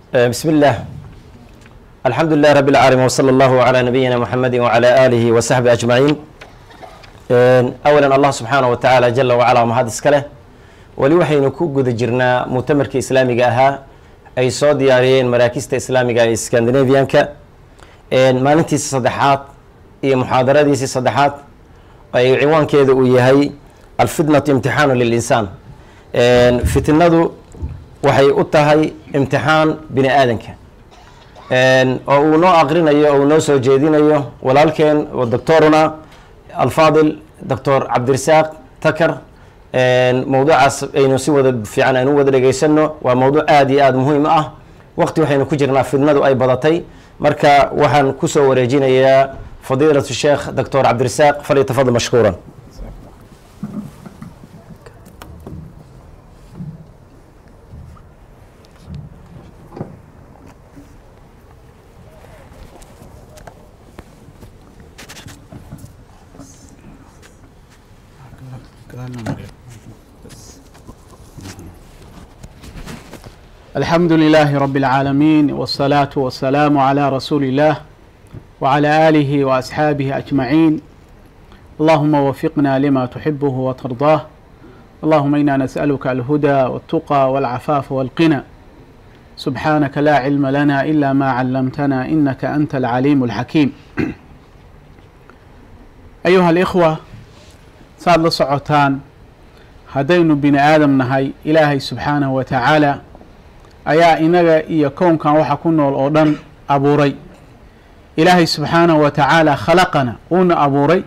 بسم الله الحمد لله رب العالمين وصلى الله على نبينا محمد وعلى آله وصحبه أجمعين أولا الله سبحانه وتعالى جل وعلا ومهد اسكاله weli waxaynu ku guda jirnaa muctamarka islaamiga ahaa ay soo diyaariyeen maraakista islaamiga ee scandinavianka maalintiisi saddexaad iyo muxaadaradiisii saddexaad ay ciwaankeeda uu yahay alfitnatu imtixaanu lilinsaan fitnadu waxay u tahay imtixaan bini aadanka oo uu noo aqrinayo oo uu noo soo jeedinayo walaalkeen oo doctoruna alfaadil doctor cabdirasaaq takar mawduucaas aynu si wada fiican aynu wada dhegaysano waa mawduuc aada iyo aada muhiim ah waqti waxaynu ku jirnaa fidnadu ay badatay marka waxaan kusoo wareejinayaa fadiilatu sheekh doctor cabdirasaaq falyatafadal mashkuuran الحمد لله رب العالمين والصلاة والسلام على رسول الله وعلى آله وأصحابه أجمعين اللهم وفقنا لما تحبه وترضاه اللهم إنا نسألك الهدى والتقى والعفاف والقنى سبحانك لا علم لنا إلا ما علمتنا إنك أنت العليم الحكيم أيها الإخوة saad la socotaan haddaynu bini aadam nahay ilaahay subxaanahu wa tacaala ayaa inaga iyo kownkan waxa ku nool oo dhan abuuray ilaahay subxaanahu wa tacaala khalaqana wuuna abuuray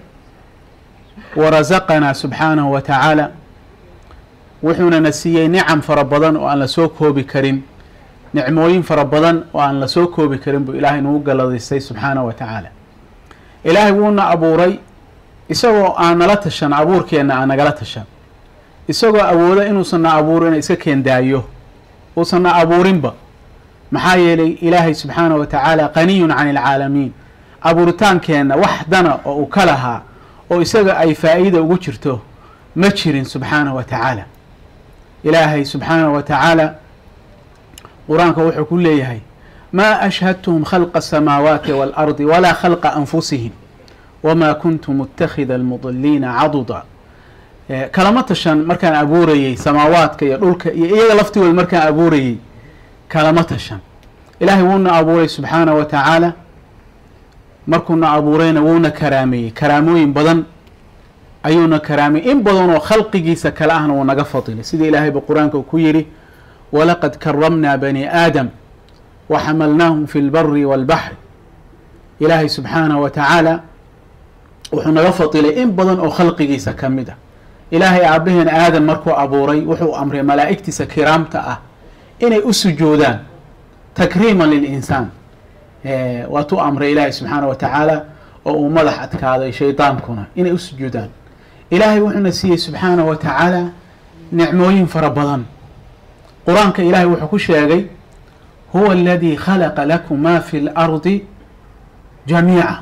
wa rasaqanaa subxaanahu wa tacaala wuxuuna na siiyey nicam fara badan oo aan la soo koobi karin nicmooyin fara badan oo aan la soo koobi karin buu ilaahay nagu galadaystay subxaanahu wa tacaala ilaahay wuuna abuuray isagoo aan nala tashan abuurkeenna aan nagala tashan isagoo awooda inuusanna abuurin iska keendaayo uusanna abuurinba maxaa yeelay ilaahay subxaanahu wa tacaala qaniyun can ilcaalamiin abuuritaankeenna wax dana oo uu ka lahaa oo isaga ay faa'iida ugu jirto ma jirin subxaanahu wa tacaala ilaahay subxaanahu wa tacaala qur-aanka wuxuu ku leeyahay maa ashhadtuhum khalqa asamaawaati waalardi walaa khalqa anfusihim wma kuntu mutakida almudiliina caduda kalama tashan markaan abuurayey samaawaadka iyo dhulka iyo iyaga laftigooda markaan abuurayey kalama tashan ilaahay wuuna abuuray subxaanah wa tacaala markuuna abuurayna wuuna karaameeyey karaamooyin badan ayuuna karaameyey in badanoo khalqigiisa kale ahna wuu naga fadilay sida ilaahayba qur-aanka uu ku yidhi walaqad karamnaa bani aadam waxamalnaahum fi lbari walbaxri ilaahay subxaanah wa tacaala wuxuu naga fadilay in badan oo khalqigiisa ka mid a ilaahay aabaheen aadan markuu abuuray wuxuu amray malaa'igtiisa kiraamta ah inay u sujuudaan takriiman lilinsaan waatuu amray ilaahay subxaana wa tacaala oo uu madax adkaaday shaydaankuna inay u sujuudaan ilaahay wuxuuna siiyey subxaana wa tacaala nicmooyin fara badan qur-aanka ilaahay wuxuu ku sheegay huwa aladii khalaqa lakum ma fi lardi jamiica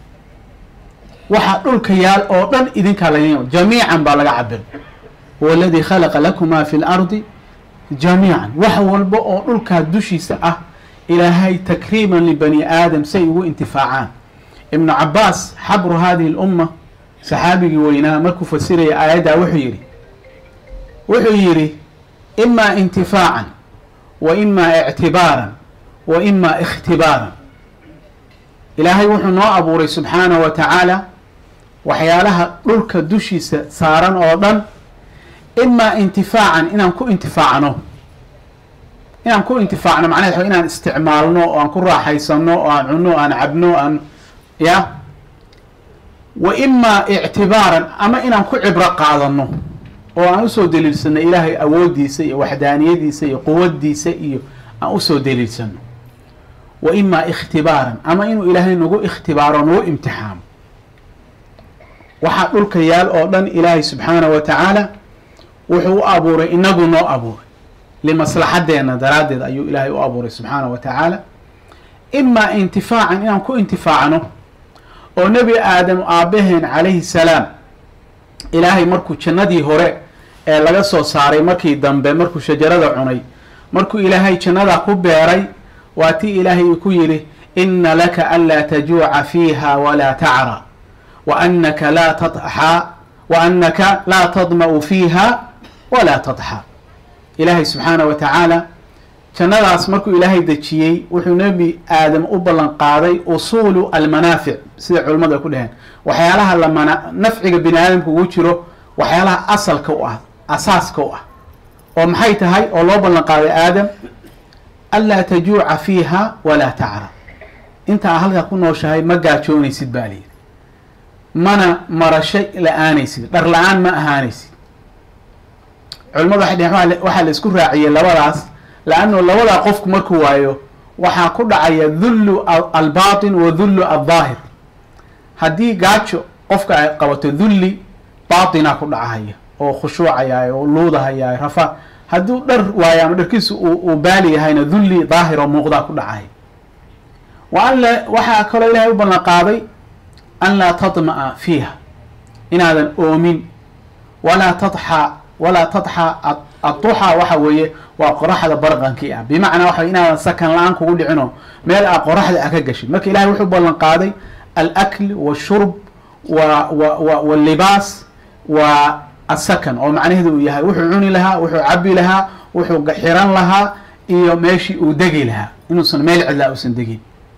waxaa dhulka yaal oo dhan idinkaa laga jamiican baa laga cabir huwa aladii khalaqa lakum ma fi lardi jamiican wax walba oo dhulkaa dushiisa ah ilaahay takriiman libani aadam say ugu intifaacaan ibnu cabaas xabru hadihi lumma saxaabigii weynaa markuu fasiraya aayaddaa wuxuu yidhi wuxuu yidhi imaa intifaacan wa imaa ictibaaran wa imaa ikhtibaaran ilaahay wuxuu noo abuuray subxaanahu wa tacaala waxyaalaha dhulka dushiisa saaran oo dhan imaa intifaacan inaan ku intifaacno inaan ku intifaacno macnaheed wa inaan isticmaalno oo aan ku raaxaysano oo aan cunno aan cabno aan ya wa imaa ictibaaran ama inaan ku cibro qaadano oo aan usoo daliilsano ilaahay awooddiisa iyo waxdaaniyadiisa iyo quwaddiisa iyo aan usoo daliilsano wa imaa ikhtibaaran ama inuu ilaahay nagu ikhtibaaro nagu imtixaamo waxaa dhulka yaal oo dhan ilaahay subxaanahu wa tacaala wuxuu u abuuray inagu noo abuuray limaslaxadeena daraaddeed ayuu ilaahay u abuuray subxaanahu wa tacaala imaa intifaacan inaan ku intifaacno oo nebi aadam aabaheen calayhi salaam ilaahay markuu jannadii hore ee laga soo saaray markii dambe markuu shajarada cunay markuu ilaahay jannadaa ku beeray waa tii ilaahay ku yidhi ina laka anlaa tajuuca fiiha walaa tacra wa anaka laa tadxa wa anaka laa tadma'u fiiha walaa tadxa ilaahay subxaana wa tacaala jannadaas markuu ilaahay dejiyey wuxuu nebi aadam u ballan qaaday usuulu almanaafic sida culimmadu ay ku dhaheen waxyaalaha lamana nafciga bini aadamka ugu jiro waxyaalaha asalka u ah asaaska u ah oo maxay tahay oo loo ballan qaaday aadam anlaa tajuuca fiiha walaa tacra intaa halkaa ku nooshahay ma gaajoonaysid baa layidhi mana marasho la-aanaysid dhar la-aan ma ahaanaysid culimmadu waxay dheheen waxaa la isku raaciyey labadaas laanno labadaa qofku markuu waayo waxaa ku dhacaya dhullu albaatin wa dhullu aldaahir haddii gaajo qofka ay qabato dhulli baatinaa ku dhacahaya oo khushuucayaay oo luudahayaay rafa hadduu dhar waayo ama dharkiisu uu baali yahayna dhulli daahir oo muuqdaa ku dhacaya wa an la waxaa kaloo ilaahay u ballan qaaday an laa tadma'a fiiha inaadan oomin walaa tadxa walaa tadxa adduxa waxa weeye waa qoraxda barqankii ah bimacnaa waxa inaadan sakan la-aan kugu dhicino meel aa qoraxda a ka gashin marka ilahay wuxuu ballan qaaday alakl washurb wa wa walibaas wa asakan oo macnaheedu uu yahay wuxuu cuni lahaa wuxuu cabi lahaa wuxuu xiran lahaa iyo meeshii uu degi lahaa inuusan meel cidlaa uusan degin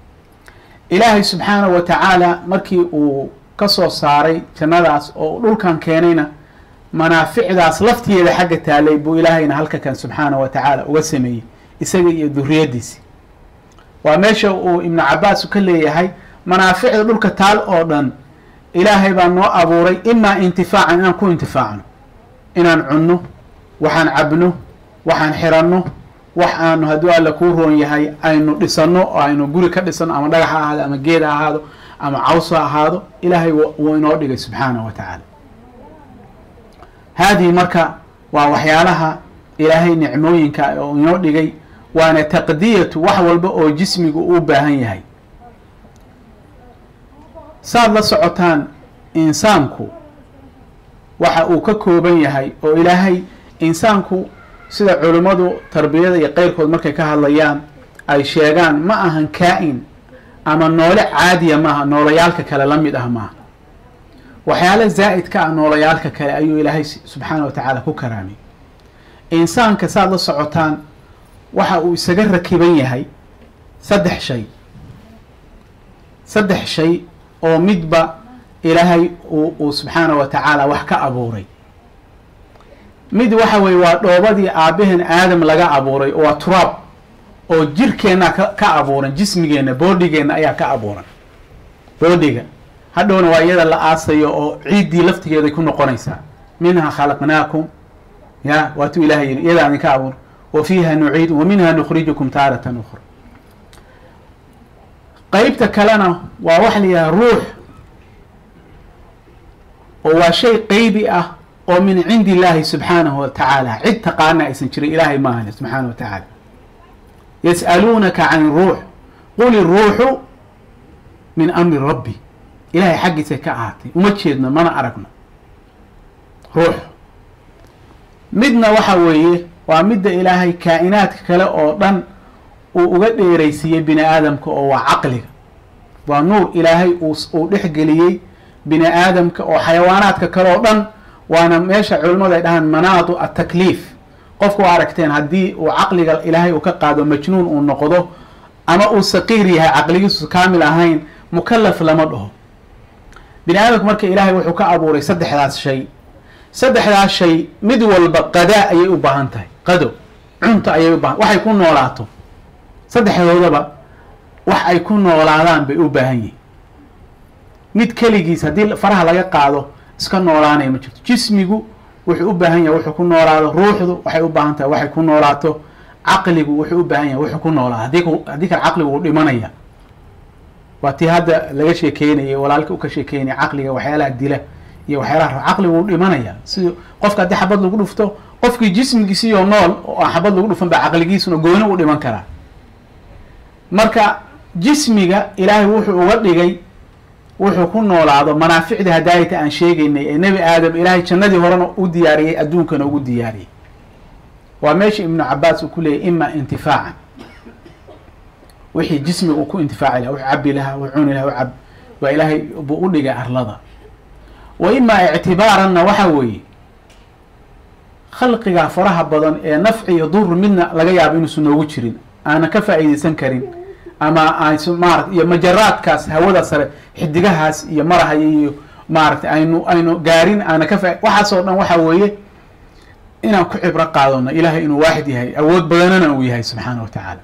ilaahay subxaana wa tacaala markii uu ka soo saaray jannadaas oo dhulkan keenayna manaaficdaas laftigeeda xagga taalay buu ilaahayna halka kan subxaana wa tacaala uga sameeyey isaga iyo duriyadiisi waa meesha uu ibnu cabaas ka leeyahay manaaficda dhulka taal oo dhan ilaahay baa noo abuuray imaa intifaacan inaan ku intifaacno inaan cunno waxaan cabno waxaan xiranno wax aanu hadduu alla kuu roon yahay aynu dhisanno oo aynu guri ka dhisano ama dhagax ha ahaado ama geed ha ahaado ama caws ha ahaado ilaahay wuu inoo dhigay subxaana wa tacaala haadihi marka waa waxyaalaha ilaahay nicmooyinka oo inoo dhigay waana taqdiyatu wax walba oo jismigu uu baahan yahay saad la socotaan insaanku waxa uu ka kooban yahay oo ilaahay insaanku sida culimmadu tarbiyada iyo qeyrkood markay ka hadlayaan ay sheegaan ma ahan kaa-in ama noole caadiya maaha noolayaalka kale la mid ah maaha waxyaala zaa'id ka ah noolayaalka kale ayuu ilaahay subxaana wa tacaala ku karaamay insaanka saad la socotaan waxa uu isaga rakiban yahay saddex shay saddex shay oo midba ilaahay uu subxaana wa tacaala wax ka abuuray mid waxa weye waa dhoobadii aabaheen aadam laga abuuray waa turaab oo jirkeenna ka abuuran jismigeenna boodhigeenna ayaa ka abuuran boodhiga hadhowna waa iyada la aasayo oo ciiddii laftigeeday ku noqonaysaa minha khalaqnaakum ya waatuu ilahay yidhi iyadaa idinka abuur wa fiiha nuciid wa minha nukhrijukum taaratan ukhra qeybta kalena waa waxa la yidhaha ruux oo waa shay qeybi ah oo min cindi illaahi subxaanahu wa tacaala cid taqaana aysan jirin ilaahay maahane subxaana wa tacaala yas'aluunaka can ruux qul iruuxu min amri rabbi ilahay xaggiisay ka ahaatay uma jeedno mana aragno ruux midna waxa weeye waa midda ilaahay kaa-inaadka kale oo dhan uu uga dheeraysiiyey bini aadamka oo waa caqliga waa nuur ilaahay uu dhexgeliyey bini aadamka oo xayawaanaadka kale oo dhan waana meesha culimmadu ay dhahaan manaadu atakliif qofku waa aragteen haddii uu caqliga ilaahay uu ka qaado majnuun uu noqdo ama uu saqiir yahay caqligiisu kaamil ahayn mukalaf lama dhaho bini aadamku marka ilaahay wuxuu ka abuuray saddexdaas shay saddexdaas shay mid walba qadaa ayay u baahan tahay qado cunto ayay u baahan waxay ku noolaato saddexdoodaba wax ay ku noolaadaan bay u baahan yihin mid keligiis haddii faraha laga qaado iska noolaanaya ma jirto jismigu wuxuu u baahan yahay wuxuu ku noolaado ruuxdu waxay u baahan tahay waxay ku noolaato caqligu wuxuu u baahan yahay wuxuu ku noolaado haddii haddii kale caqligu uu dhimanaya waa tii hadda laga sheekeynayay walaalka u ka sheekeynaya caqliga waxyaalaha dila iyo waxyaalaha caqligu uu dhimanaya si qofka haddii xabad lagu dhufto qofkii jismigiisiyo nool oo aan xabad lagu dhufan ba caqligiisuna gooni u dhiman karaa marka jismiga ilaahay wuxuu uga dhigay wuxuu ku noolaado manaaficdii hadaayata aan sheegaynay ee nebi aadam ilaahay jannadii horena u diyaariyey adduunkana ugu diyaariyey waa meesha ibnu cabaas uu ku leeyay ima intifaacan wixii jismiga uu ku intifaaci laha wux cabi lahaa wux cuni laha cab waa ilaahay buu u dhigay arlada wa imaa ictibaaranna waxa weeye khalqigaa faraha badan ee nafci iyo dur midna laga yaabo inuusan noogu jirin aanan ka faa'iideysan karin ama aans maarata iyo majaraadkaas hawada sare xidigahaas iyo marahaya iyo maaragtay aynu aynu gaarin aana ka fa waxaasoo dhan waxa weeye inaan ku cibro qaadano ilaahay inuu waaxid yahay awood badanana uu yahay subxaana wa tacaala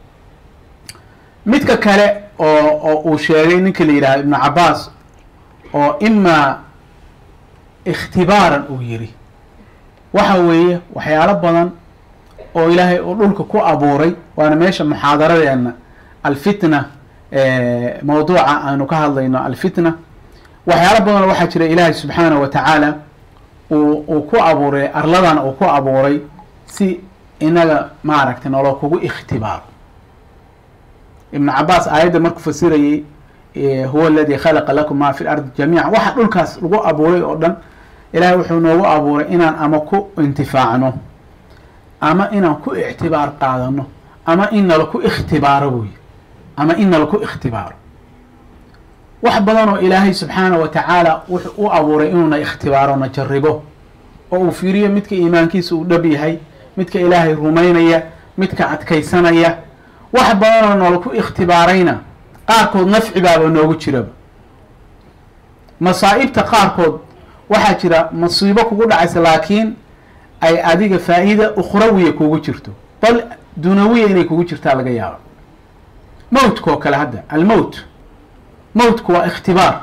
midka kale oo oo uu sheegay ninka la yidhahdo ibnu cabaas oo imaa ikhtibaaran uu yiri waxa weeye waxyaalo badan oo ilaahay uu dhulka ku abuuray waana meesha muxaadaradeena alfitna mawduuca aanu ka hadlayno alfitna waxyaalo badanoo waxaa jira ilaahay subxaanahu wa tacaala uu uu ku abuuray arladana uu ku abuuray si inaga maaragtay nolo kugu ikhtibaaro ibnu cabaas aayadda markuu fasirayey huwa aladi khalaqa lakum ma fi lardi jamiica waxa dhulkaas lagu abuuray oo dhan ilaahay wuxuu noogu abuuray inaan ama ku intifaacno ama inaan ku ictibaar qaadano ama in nala ku ikhtibaaro buy ama in nala ku ikhtibaaro wax badan oo ilaahay subxaana wa tacaala wuxuu u abuuray inuuna ikhtibaaro na jaribo oo uu fiiriyo midka iimaankiisa uu dhab yahay midka ilaahay rumaynaya midka adkaysanaya wax badan oo noola ku ikhtibaarayna qaarkood nafci baaba noogu jiraba masaa'ibta qaarkood waxaa jira masiibo kugu dhacaysa laakiin ay adiga faa'iida ukhrawiya kugu jirto bal dunawiya inay kugu jirtaa laga yaabo mowtka oo kale hadda almowt mowtku waa ikhtibaar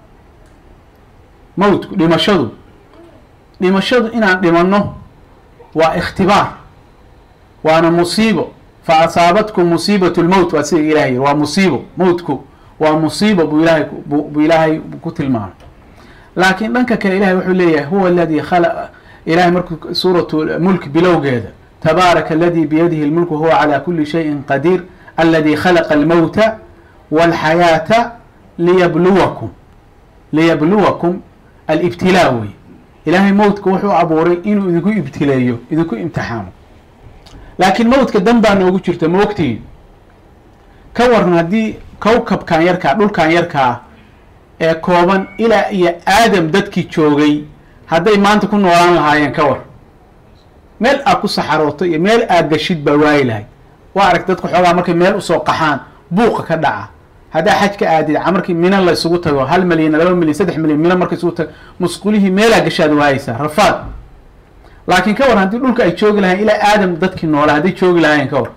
mowtku dhimashadu dhimashadu inaan dhimanno waa ikhtibaar waana musiibo fa asaabatkum musiibat lmowt waa sida ilahay yiri waa musiibo mowtku waa musiibo buu ilahay buu ilaahay ku tilmaamay laakiin dhanka kale ilahay wuxuu leeyahay huwa aladi khala ilahay markuu suuratu mulk bilowgeeda tabaaraka aladi biyadihi lmulku huwa calى kuli shayin qadiir aladi khalaqa almowta walxayaata liyabluwakum liyabluwakum alibtilaa wey ilaahay mowtka wuxuu abuuray inuu idinku ibtileeyo idinku imtixaamo laakiin mowtka dan baa noogu jirta ma ogtihiin ka waran haddii kowkabkan yarkaa dhulkan yarkaa ee kooban ilaa iyo aadam dadkii joogay hadday maanta ku noolaan lahaayeen ka war meel aad ku saxarooto iyo meel aad gashid baa waayi lahay waa arag dadka xoogaa markay meel usoo qaxaan buuqa ka dhaca haddaa xaj ka aadid markii mina la isugu tago hal milyan laba milyan saddex milyan mina marka isugu tago musqulihii meelaa gashaad waayeysaa rafaad laakiin ka war haddii dhulka ay joogi lahayen ilaa aadam dadkii noolaa hadday joogi lahaayeen ka war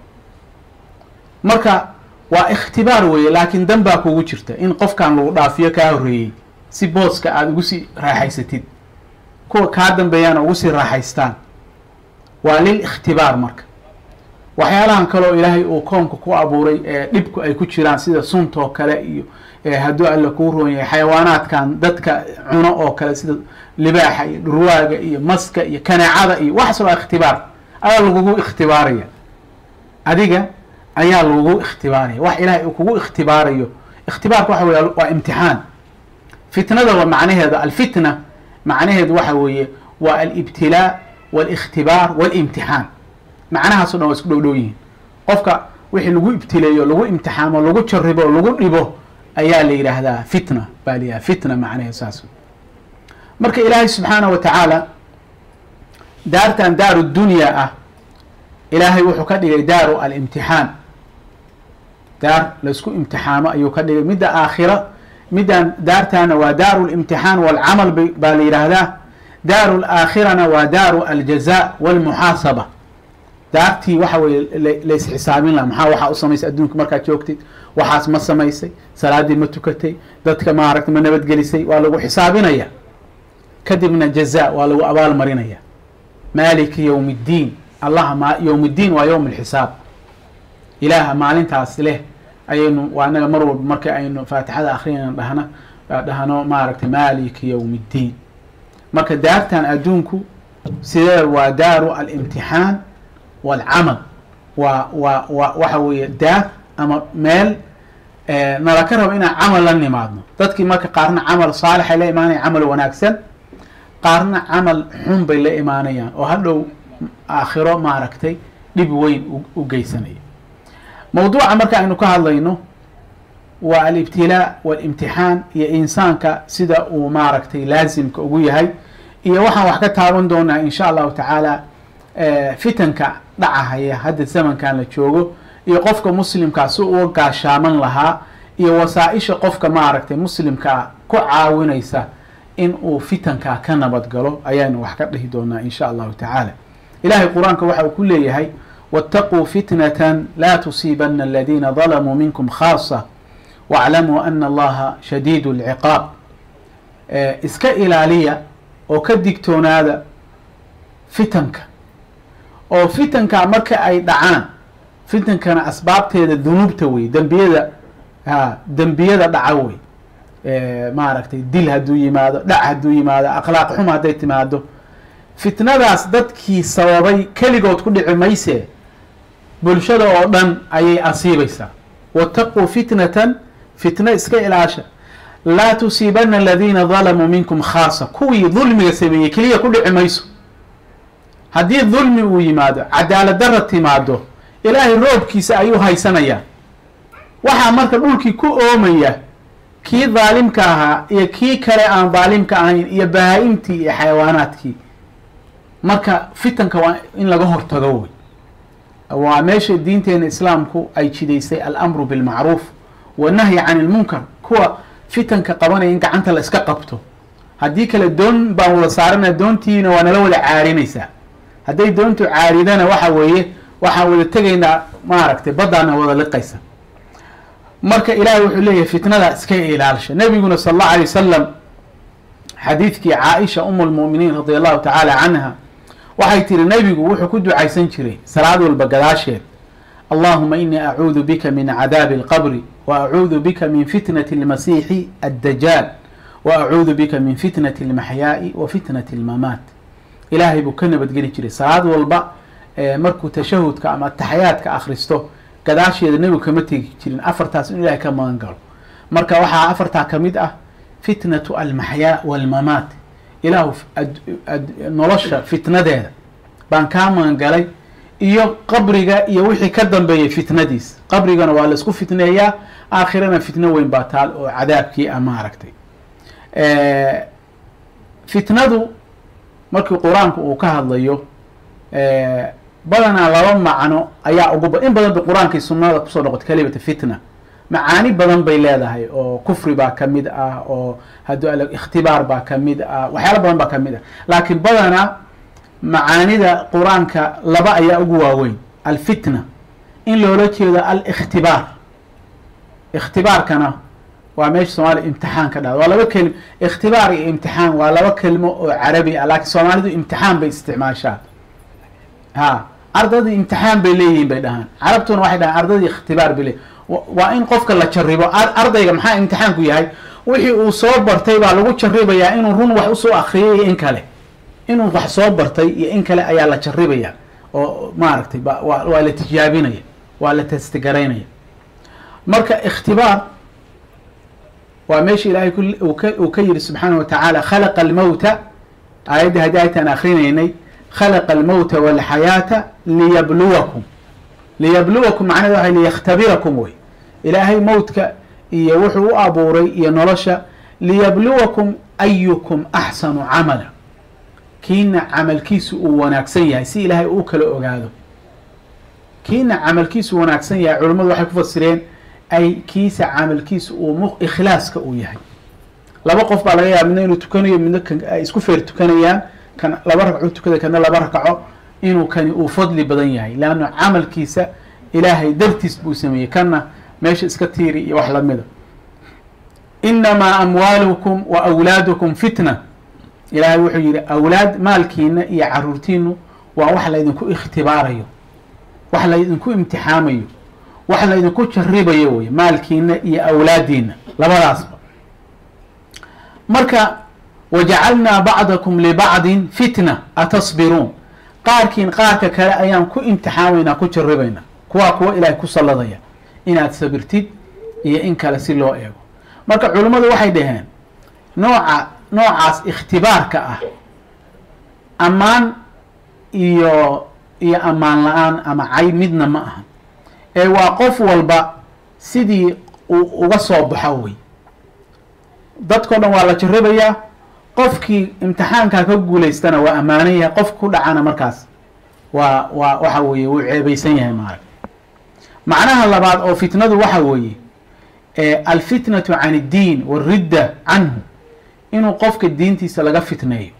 marka waa ikhtibaar weeye laakiin dan baa kugu jirta in qofkan lagu dhaafiyo kaa horreeyey si booska aada ugu sii raaxaysatid kuwa kaa dambeeyaana ugu sii raaxaystaan waa lil ikhtibaar marka waxyaalahan kaleoo ilaahay uu koonka ku abuuray ee dhibku ay ku jiraan sida suntoo kale iyo hadduu alla kuu roon yahay xayawaanaadkan dadka cuno oo kale sida libaaxa iyo dhurwaaga iyo maska iyo kaneecada iyo waxaas waa ikhtibaar ayaa lagugu ikhtibaaraya adiga ayaa lagugu ikhtibaaraya wax ilaahay uu kugu ikhtibaarayo ikhtibaarka waxa wey waa imtixaan fitnada waa macnaheeda alfitna macnaheedu waxa weeye waa alibtilaa wاlاkhtibaar wاlimtixaan macnahaaso dhan waa isku dhow dhow yihiin qofka wixii lagu ibtileeyo lagu imtixaamo lagu jaribo lagu dhibo ayaa la yidhaahdaa fitna baa la yidhahda fitna macnaheed saas marka ilaahay subxaanaه wa tacaala daartan daaru dunya ah ilaahay wuxuu ka dhigay daaru alimtixaan daar laisku imtixaamo ayuu ka dhigay midda aakhira middan daartaana waa daaru limtixaan walcamal baa la yidhaahdaa daaru laakhirana waa daaru aljaza walmuxaasaba daartii waxa weye lays xisaabin laha maxaa waxaa u samaysay adduunka markaad joogtid waxaas ma samaysay salaaddii ma tukatay dadka maaragta ma nabadgelisay waa lagu xisaabinaya kadibna jaza waa lagu abaal marinaya maaliki yowm اddiin allaha ma yowm اddiin waa yowm اlxisaab ilaaha maalintaas leh ayaynu waa anaga mar walba marka aynu faatixada akrinayna dhahna dhahno maaragtay maaliki yowm اddiin marka daartan adduunku sidee waa daaru alimtixaan walcamal waa waa wa waxa weeye daar ama meel nala ka rabo inaan camal la nimaadno dadkii marka qaarna camal saalixay la imaanaya camal wanaagsan qaarna camal xun bay la imaanayaan oo hadhow aakhiro maaragtay dhib weyn u geysanaya mawduuca marka aynu ka hadlayno waa alibtilaa walimtixaan iyo insaanka sida uu maaragtay laasimka ugu yahay iyo waxaan wax ka taaban doonaa insha allahu tacaala fitanka dhacahaya hadda zamankan la joogo iyo qofka muslimkaa si uga gaashaaman lahaa iyo wasaa-isha qofka maaragtay muslimkaa ku caawinaysa in uu fitankaa ka nabad galo ayaanu wax ka dhihi doonaa insha allahu tacaala ilahay qur-aanka waxa uu ku leeyahay waataquu fitnatan laa tusiibana aladiina dalamuu minkum khaasa waclamuu ana allaha shadiidu lciqaab iska ilaaliya oo ka digtoonaada fitanka oo fitanka marka ay dhacaan fitankana asbaabteeda dunuubta wey dembiyada ha dembiyada dhaca wey maaragtay dil hadduu yimaado dhac hadduu yimaado akhlaaq xum hadday timaado fitnadaas dadkii sababay keligood ku dhici mayse bulshada oo dhan ayay asiibaysaa wataquu fitnatan fitna iska ilaasha laa tusiibana aladiina dalamuu minkum khaasa kuwii dulmiga sameeyey keliya ku dhici mayso haddii dulmi uu yimaado cadaalad dara timaado ilaahay roobkiisa ayuu haysanayaa waxaa marka dhulkii ku oomaya kii daalimka ahaa iyo kii kale aan daalimka ahayn iyo bahaa-imtii iyo xayawaanaadkii marka fitanka waa in laga hortago wey waa meesha diinteena islaamku ay jidaysay alamru bilmacruuf wanahyi can ilmunkar kuwa fitanka qabanaya in gacanta la iska qabto haddii kale doon baan wada saarana doontiina waa nala wada caarinaysaa hadday doontu caaridana waxa weeye waxaan wada tegaynaa maaragtay baddaana wada liqaysa marka ilaahay wuxuu leeyahay fitnada iska ilaalsha nabiguna sal allahu alay wasalam xadiidkii caaisha um lmu'miniin radi allahu tacaala canha waxay tiri nebigu wuxuu ku ducaysan jiray salaad walba gadaasheed allahuma inii acuudu bika min cadaabi alqabri wa acuudu bika min fitnati almasiixi addajaal wa acuudu bika min fitnati almaxyaa'i wa fitnati almamaat ilaahay buu ka nabadgeli jiray salaad walba markuu tashahudka ama taxyaadka akhristo gadaasheeda nebigu kama tegi jirin afartaas in ilahay ka magan galo marka waxaa afartaa ka mid ah fitnatu almaxyaa walmamaat ilaahu nolosha fitnadeeda baan kaa magan galay iyo qabriga iyo wixii ka dambeeyay fitnadiis qabrigana waa laisku fitneeyaa aakhirana fitno weyn baa taal oo cadaabkii a maaragtay fitnadu markii qur-aanku uu ka hadlayo badanaa laba macno ayaa ugu in badan ba qur-aankii sunnada kusoo noqota kalimata fitna macaani badan bay leedahay oo kufri baa ka mid ah oo hadduu al ikhtibaar baa ka mid ah waxyaala badan baa ka mid ah laakiin badanaa macaanida qur-aanka laba ayaa ugu waaweyn alfitna in loola jeedo alikhtibaar ikhtibaarkana waa meesha soomaaliya imtixaan ka dhada waa laba kelimo ikhtibaar iyo imtixaan waa laba kelimo oo carabi ah laakiin soomaalidu imtixaan bay isticmaashaa ha ardadii imtixaan bay leeyihiin bay dhahaan carabtuna waxay dhahaan ardadii ikhtibaar bay leeyihin waa in qofka la jaribo ardayga maxaa imtixaanku yahay wixii uu soo bartay baa lagu jaribayaa inuu run wax usoo akriyay iyo in kale inuu wax soo bartay iyo in kale ayaa la jaribaya oo maaragtay waa la tijaabinaya waa la testigaraynaya marka ikhtibaar waa meesha ilaahay uu ka yidhi subxaanah wa tacaala khalaqa almowta aayadda haddii aytaan akrinaynay khalaqa almowta walxayaata liyabluwakum liyabluwakum macnaheed waxay liyakhtabirakum wey ilaahay mowtka iyo wuxuu u abuuray iyo nolosha liyabluwakum ayukum axsanu camala kiina camalkiisu uu wanaagsan yahay si ilaahay uu kala ogaado kiina camalkiisu wanaagsan yahay culimmadu waxay ku fasireen ay kiisa camalkiisu uu ikhlaaska uu yahay laba qof baa laga yaaba midna inuu tukanayo midna ay isku feer tukanayaan kan laba ragco tukada kana laba rakaco inuu kani uu fadli badan yahay leanna camalkiisa ilaahay dartiis buu sameeyey kanna meesha iska tiiri iyo wax lamida inamaa amwaalukum wa awlaadukum fitna ilaahay wuxuu yihi awlaad maalkiina iyo caruurtiinu waa wax laydinku ikhtibaarayo wax laydinku imtixaamayo wax laydinku jaribayo wey maalkiina iyo awlaadiina labadaasba marka wajacalnaa bacdakum libacdin fitna atasbiruun qaarkiin qaarka kale ayaan ku imtixaamaynaa ku jaribaynaa kuwaa kuwa ilaahay ku salladaya inaad sabirtid iyo in kale si loo eego marka culimmadu waxay dhaheen nooca noocaas ikhtibaarka ah ammaan iyo iyo ammaan la-aan ama cay midna ma aha ee waa qof walba sidii uu uga soo baxo wey dadkao dhan waa la jarabayaa qofkii imtixaankaa ka guulaystana waa ammaanan yahay qof ku dhacana markaas waa waa waxa weeye wuu ceebaysan yahay maarag macnaha labaad oo fitnadu waxa weeye alfitnatu can iddiin waridda canhu inuu qofka diintiisa laga fitneeyo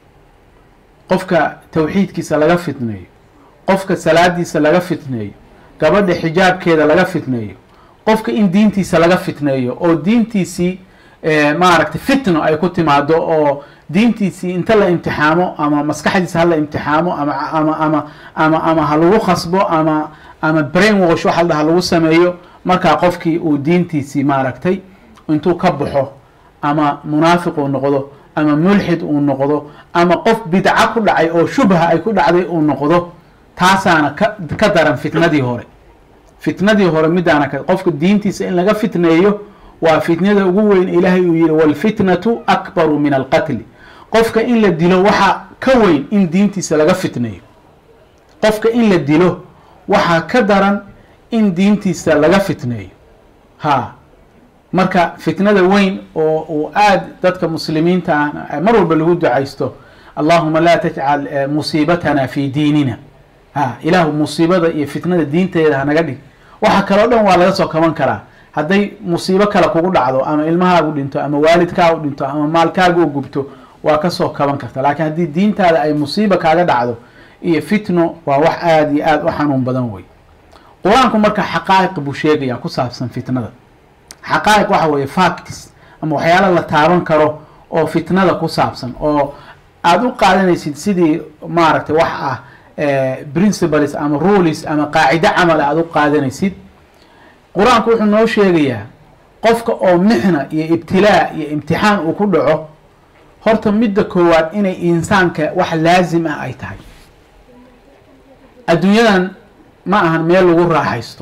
qofka tawxiidkiisa laga fitneeyo qofka salaadiisa laga fitneeyo gabadha xijaabkeeda laga fitneeyo qofka in diintiisa laga fitneeyo oo diintiisii maaragtay fitno ay ku timaado oo diintiisii inta la imtixaamo ama maskaxdiisa hala imtixaamo ama ama ama ama ama ha lagu khasbo ama ama brain wash waxa la dhaha lagu sameeyo markaa qofkii uu diintiisii maaragtay intuu ka baxo ama munaafiq uu noqdo ama mulxid uu noqdo ama qof bidca ku dhacay oo shubha ay ku dhacday uu noqdo taasaana ka ka daran fitnadii hore fitnadii hore midaana ka qofka diintiisa in laga fitneeyo waa fitnada ugu weyn ilaahay uu yihi walfitnatu akbaru min alqatli qofka in la dilo waxaa ka weyn in diintiisa laga fitneeyo qofka in la dilo waxaa ka daran in diintiisa laga fitneeyo ha marka fitnada weyn oo uu aad dadka muslimiinta ah mar walba lagu ducaysto allahuma laa tajcal musiibatana fi diinina ha ilaahu musiibada iyo fitnada diinteeda hanaga dhig waxa kaleo dhan waa laga soo kaban karaa hadday musiibo kale kugu dhacdo ama ilmahaagu dhinto ama waalidkaagu dhinto ama maalkaagu gubto waa kasoo kaban karta laakiin haddii diintaada ay musiiba kaaga dhacdo iyo fitno waa wax aada iyo aada u xanuun badan wey qur-aanku marka xaqaa'iq buu sheegaya ku saabsan fitnada xaqaa'iq waxa weeye factis ama waxyaala la taaban karo oo fitnada ku saabsan oo aada u qaadanaysid sidii maaragtay wax ah principles ama rules ama qaacido camal aada u qaadanaysid qur-aanku wuxuu noo sheegayaa qofka oo mixna iyo ibtilaa iyo imtixaan uu ku dhaco horta midda koowaad inay insaanka wax laazim ah ay tahay adduunyadan ma ahan meel lagu raaxaysto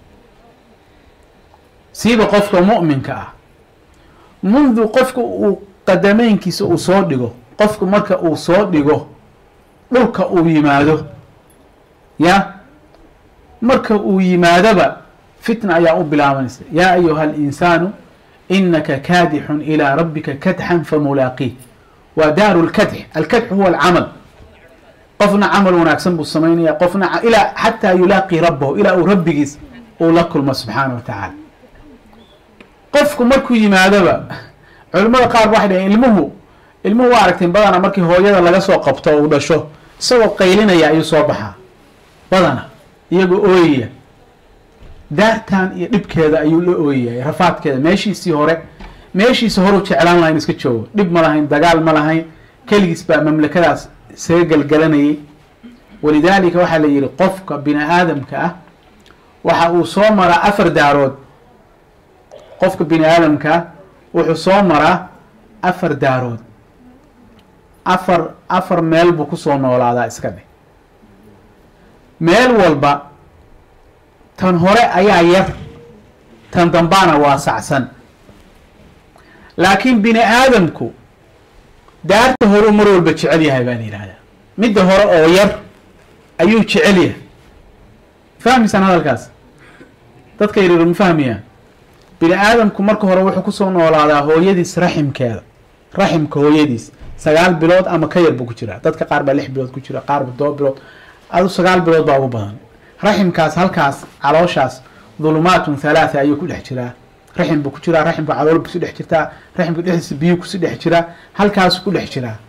siiba qofka mu'minka ah mundu qofka uu qadameynkiisa uu soo dhigo qofku marka uu soo dhigo dhulka uu yimaado ya marka uu yimaadoba fitna ayaa u bilaabanaysa yaa ayuha alinsaanu inaka kaadixun ilaa rabbika kadxan famulaaqih waa daaru lkadx alkadx huwa alcamal qofna camal wanaagsan buu samaynaya qofna ilaa xataa yulaaqii rabbahu ilaa uu rabbigiis uu la kulmo subxaana wa tacaala qofku markuu yimaadoba culimmada qaar waxay dhaheen ilmuhu ilmuhu waa aragteen badana markii hooyada laga soo qabto uu dhasho isagoo qaylinaya ayuu soo baxaa badana iyagoo ooyaya daartan iyo dhibkeeda ayuu la ooyaya rafaadkeeda meeshiisii hore meeshiisi horuu jeclaan lahayn iska joogo dhib ma lahayn dagaal ma lahayn keligiis baa mamlakadaas isaga galgalanayay walidaalika waxaa la yihi qofka bini aadamka ah waxa uu soo maraa afar daarood qofka bini aadamka ah wuxuu soo maraa afar daarood afar afar meel buu kusoo noolaadaa iska dheh meel walba tan hore ayaa yar tan dambaana waasacsan laakiin bini aadamku daarta horeu mar walba jecel yahay baa la yidhahdaa midda hore oo yar ayuu jecel yahay fahmaysaan hadalkaas dadka yaryar ma fahmayaan bini aadamku marka hore wuxuu kusoo noolaadaa hooyadiis raximkeeda raximka hooyadiis sagaal bilood ama ka yar buu ku jiraa dadka qaar baa lix bilood ku jira qaar ba todoba bilood adu sagaal bilood baa ugu badan raximkaas halkaas calooshaas dhulumaatun halaatha ayuu ku dhex jiraa raxim buu ku jiraa raximka calool kusi dhex jirtaa raximka dhexdiisa biyu kusi dhex jiraa halkaas ku dhex jiraa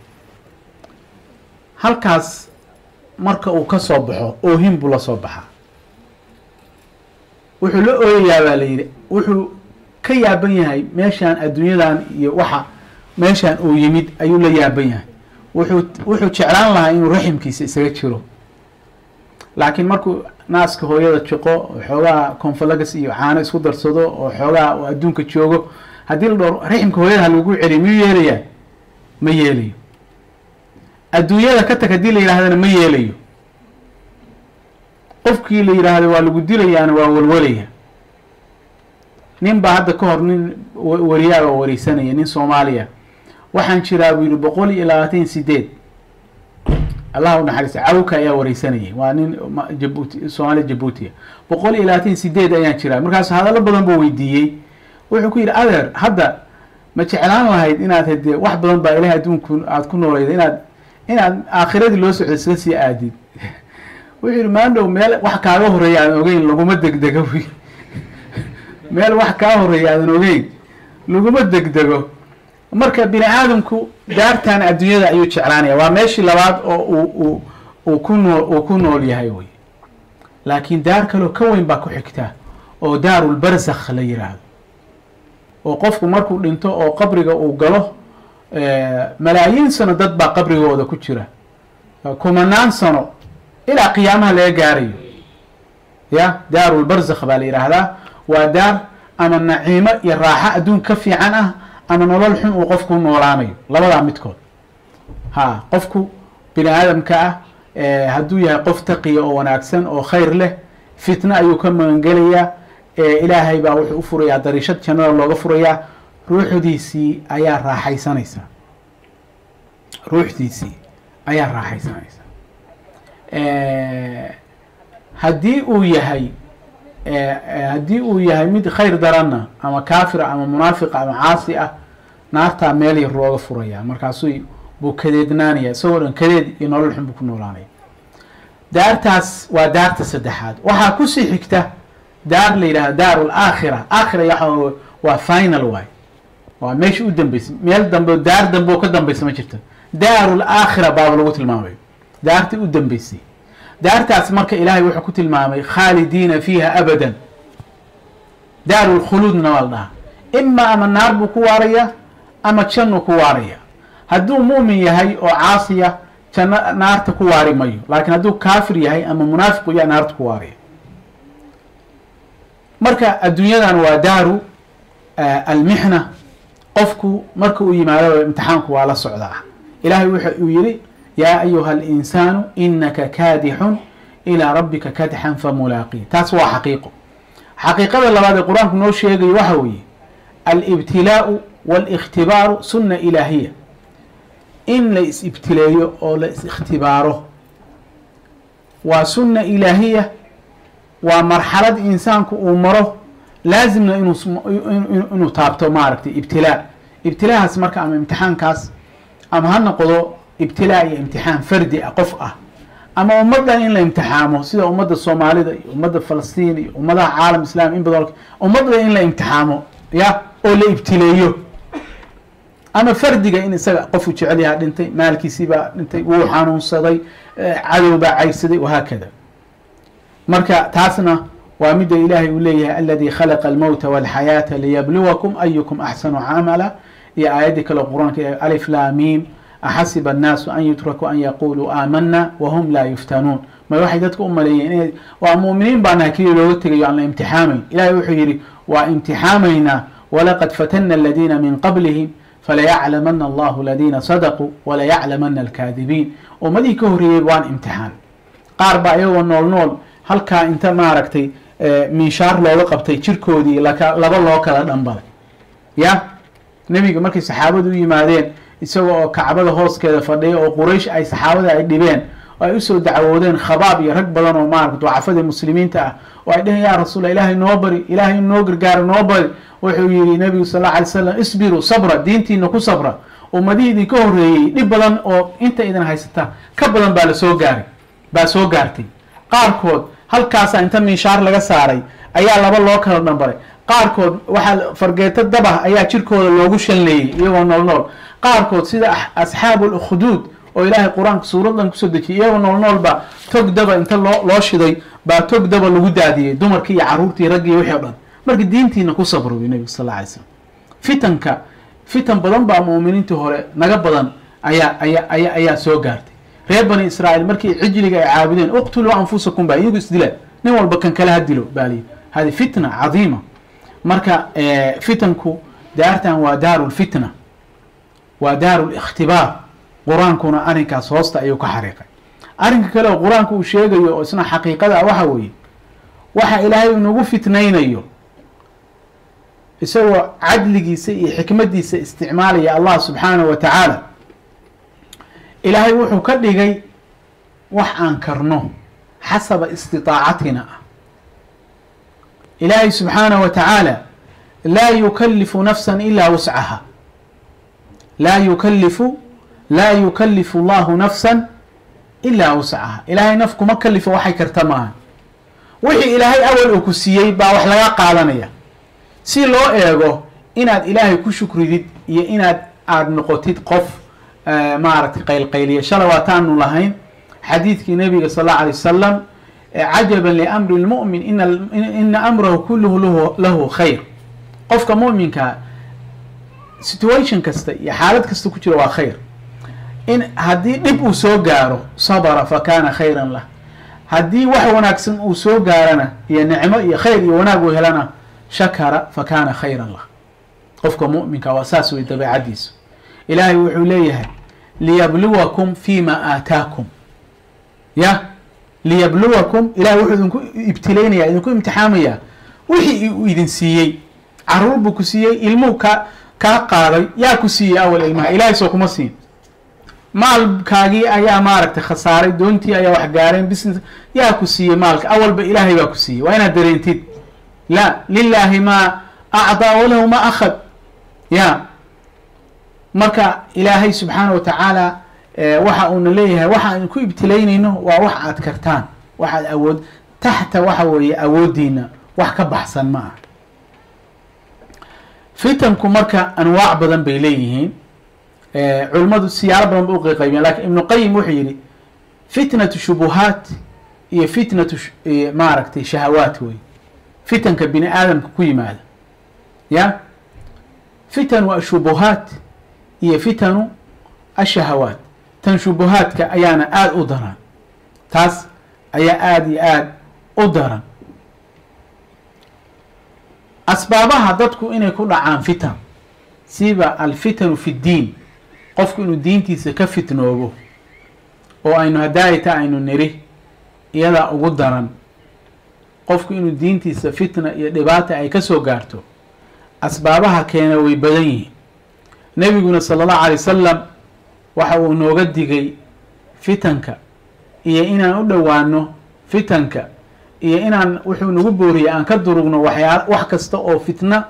halkaas marka uu ka soo baxo oohin buu la soo baxaa wuxuu la ooyayaa baa la yidhi wuxuu ka yaaban yahay meeshaan adduunyadan iyo waxa meeshaan uu yimid ayuu la yaaban yahay wuxuu wuxuu jeclaan lahaa inuu raximkiisa isaga jiro laakiin markuu naaska hooyada jiqo oo xoogaa confalagas iyo caano isku darsado oo xoogaa uu adduunka joogo haddii la dhowr raximka hooyada ha lagu celiyo miyuu yeelayaa ma yeelayo adduunyada ka tag haddii la yidhahdana ma yeelayo qofkii la yidhaahdo waa lagu dilayaana waa walwalaya nin baa hadda ka hor nin wariyaa oo wareysanaya nin soomaaliya waxaan jiraa buu yihi boqol iyo labaatan sideed allah u naxariista cawka ayaa wareysanayay waa nin jabuuti soomaaliya jabuutiya boqol iyo labaatan sideed ayaan jiraa markaas hadallo badan buu weydiiyey wuxuu ku yidhi adeer hadda ma jeclaan lahayd inaad hade wax badan baa ilahay adduunku aada ku noolayda inaad inaad aakhiradii loo socdo isla sii aadid wuxuu yidhi maandhow meel wax kaaga horeeya aadan ogeyn laguma degdego wy meel wax kaa horeeya aadan ogeyn laguma degdego marka bini aadamku daartan adduunyada ayuu jeclaanaya waa meeshii labaad oo uu uu ku nool uu ku nool yahay wey laakiin daar kaloo ka weyn baa ku xigta oo daarulbarzakh la yiraahdo oo qofku markuu dhinto oo qabriga uu galo malaayiin sano dad baa qabrigooda ku jira kumanaan sano ilaa qiyaamaha laga gaarayo ya daarulbarzakh baa la yidhaahdaa waa daar ama naciimo iyo raaxo adduun ka fiican ah ama nolol xun uu qofku noolaanayo labadaa midkood ha qofku bini aadamka ah hadduu yahay qof taqiya oo wanaagsan oo khayr leh fitno ayuu ka magangelayaa ilaahay baa wuxuu u furayaa dariishad jannada looga furayaa ruuxdiisii ayaa raaxaysanaysa ruuxdiisii ayaa raaxaysanaysa haddii uu yahay haddii uu yahay mid khayr daranna ama kaafira ama munaafiqa ama caasi ah naartaa meel yar looga furaya markaasuu buu kadeednaanaya isagoo dhan kadeed iyo nolol xun buu ku noolaanaya daartaas waa daarta saddexaad waxaa kusii xigta daar la yidhahda daaru laakhira aakhira yaa waa final waay waa meesha u dambeysay meel dambe daar dambe oo ka dambeysa ma jirto daaru laakhira baaba lagu tilmaamayo daartii u dambeysay daartaas marka ilaahay wuxuu ku tilmaamay khaalidiina fiiha abadan daaru lkhuluudna waa la dhahaa ima ama naar buu ku waaraya ama jannuu ku waaraya hadduu mu'min yahay oo caasiya janno naarta ku waari mayo laakiin hadduu kaafir yahay ama munaafiq yaa naarta ku waaraya marka adduunyadan waa daaru almixna qofku marka uu yimaado imtixaanku waa la socdaa ilaahay wuxa uu yihi yaa ayuha alinsaanu inaka kaadixun ilaa rabbika kadxan famulaaqii taas waa xaqiiqo xaqiiqada labaad ee qur-aanku noo sheegayo waxa weeye alibtilaau waاlاkhtibaaru sunna ilaahiya in la is-ibtileeyo oo la is-ikhtibaaro waa sunna ilaahiya waa marxalad insaanku uu maro laazimna inuu inuu taabto maaragtay ibtilaa ibtilaahaas marka ama imtixaankaas ama ha noqdo ibtilaa iyo imtixaan fardi ah qof ah ama ummaddan in la imtixaamo sida ummadda soomaalida iyo ummadda falastiin iyo ummadaha caalam islam in badan ummadda in la imtixaamo ya oo la ibtileeyo ama fardiga in isaga qofuu jecel yahaa dhintay maalkiisii baa dhintay wuu xanuunsaday cadow baa caybsaday wahaakada marka taasna waa mida ilaahay uu leeyahay aladi khalaqa almowta walxayaata liyabluwakum ayukum axsanu camala iyo aayaddii kale qur-aanka alif laamiim axasiba annaasu an yutrakuu an yaquluu aamana wahum laa yuftanuun may waxay dadka u maleeyeen inay waa mu'miniin baa nahay keliya looga tegayo aan la imtixaamayn ilahay wuxuu yidhi waa imtixaamaynaa walaqad fatana aladiina min qablihim falayaclamana allahu aladiina sadaquu walayaclamana alkaadibiin ummadihii ka horreeyey waan imtixaan qaar baa iyagoo nool nool halkaa inta maaragtay minshaar looga qabtay jirkoodii laka laba loo kala dhambalay ya nebiga markay saxaabadu u yimaadeen isaga oo kacbada hooskeeda fadhiya oo quraysh ay saxaabada ay dhibeen oo ay usoo dacwoodeen khabaab iyo rag badan oo maarata ducafadii muslimiinta ah oo ay dheheen ya rasuul ilaahay noo bari ilaahay noo gargaaro noo bari wuxuu yihi nebigu sal alla alay slam isbiruu sabra diintiina ku sabra ummadihii idinka horreeyey dhib badan oo inta idin haysataa ka badan baa lasoo gaaray baa soo gaartay qaarkood halkaasaa inta minshaar laga saaray ayaa laba loo kala dhambaray qaarkood waxaa fargeeto dabah ayaa jirkooda loogu shalleeyey iyagoo nool nool qaarkood sida asxaabu lukhuduud oo ilaahay qur-aanka suuradan kusoo dejiyay iyagoo nool nool baa tog daba inta loo loo shiday baa tog daba lagu daadiyey dumarkii iyo carruurtii raggii wixii o dhan marka diintiina ku sabro wi nebigu sal alla alay slam fitanka fitan badan baa mu'miniintii hore naga badan ayaa aya aya ayaa soo gaartay reer bani israa'iil markii cijliga ay caabudeen uqtuluu anfusakum baa iyagu isdila nin walba kan kale ha dilo baa liyi hadi fitna cadiima marka fitanku daartan waa daaru lfitna waa daaru likhtibaar qur-aankuna arrinkaas hoosta ayuu ka xariiqay arrinka kale oo qur-aanku uu sheegayo oo isna xaqiiqada ah waxa weeye waxa ilaahay inagu fitnaynayo isagoo cadligiisa iyo xikmadiisa isticmaalaya allah subxaanahu wa tacaala ilaahay wuxuu ka dhigay wax aan karno xasaba istitaacatina ah ilaahay subxaanaه wa tacaala laa yukalifu nafsa ilaa wuscaha laa yukalifu laa yukalifu allahu nafsa ilaa wuscaha ilaahay naf kuma kalifo waxay karta maaha wixii ilaahay awal uu ku siiyey baa wax laga qaadanaya si loo eego inaad ilaahay ku shukridid iyo inaad aada noqotid qof maaragtay qaylqayliya shala waataanu lahayn xadiidkii nabiga sal alla alay wasalam cajaban liamri lmu'min ina amrahu kulluhu lahu khayr qofka mu'minkaa situation kasta iyo xaalad kasta ku jira waa khayr in haddii dhib uu soo gaaro sabra fakana khayran lah haddii wax wanaagsan uu soo gaarana iyo nicmo iyo khayr iyo wanaag uu helana shakara fakana khayran lah qofka mu'minka waa saas wey dabeecadiisu ilaahay wuxuu leeyahay liyabluwakum fima aataakum ya liyabluwakum ilahay wuxuu idinku ibtilaynaya idinku imtixaamaya wixii uu idin siiyey caruur buu ku siiyey ilmuhu ka kaa qaaday yaa ku siiyey awal ilmaha ilahay soo kuma siin maalkaagii ayaa maaragtay khasaaray doontii ayaa wax gaareen business yaa ku siiyey maalka awalba ilaahay baa ku siiyey waa inaad dareentid la lilaahi maa acdaa walahu ma akhad ya marka ilaahay subxaana wa tacaala waxa uuna leeyahay waxa aan ku ibtilaynayno waa wax aad kartaan waxaad awood taxta waxa weeye awoodiina wax ka baxsan ma ah fitanku marka anwaac badan bay leeyihiin culimmadu siyaalo badan ba uqaqaybiyeen lakin ibnu qayim wuxuu yihi fitnatu shubuhaat iyo fitnatu maaragtay shahawaat wey fitanka bini aadamka ku yimaada ya fitanu ashubuhaat iyo fitanu ashahawaat tan shubuhaadka ayaana aada u daran taas ayaa aada iyo aada u daran asbaabaha dadku inay ku dhacaan fitan siba alfitanu fi ddiin qofku inuu diintiisa ka fitnoobo oo aynu hadaayata aynu niri iyadaa ugu daran qofku inuu diintiisa fitna iyo dhibaata ay ka soo gaarto asbaabaha keena way badan yihiin nebiguna sala allahu alay wasalam waxa uu nooga digay fitanka iyo inaan u dhowaano fitanka iyo inaan wuxuu nagu booriyey aan ka durugno waxyaa wax kasta oo fitna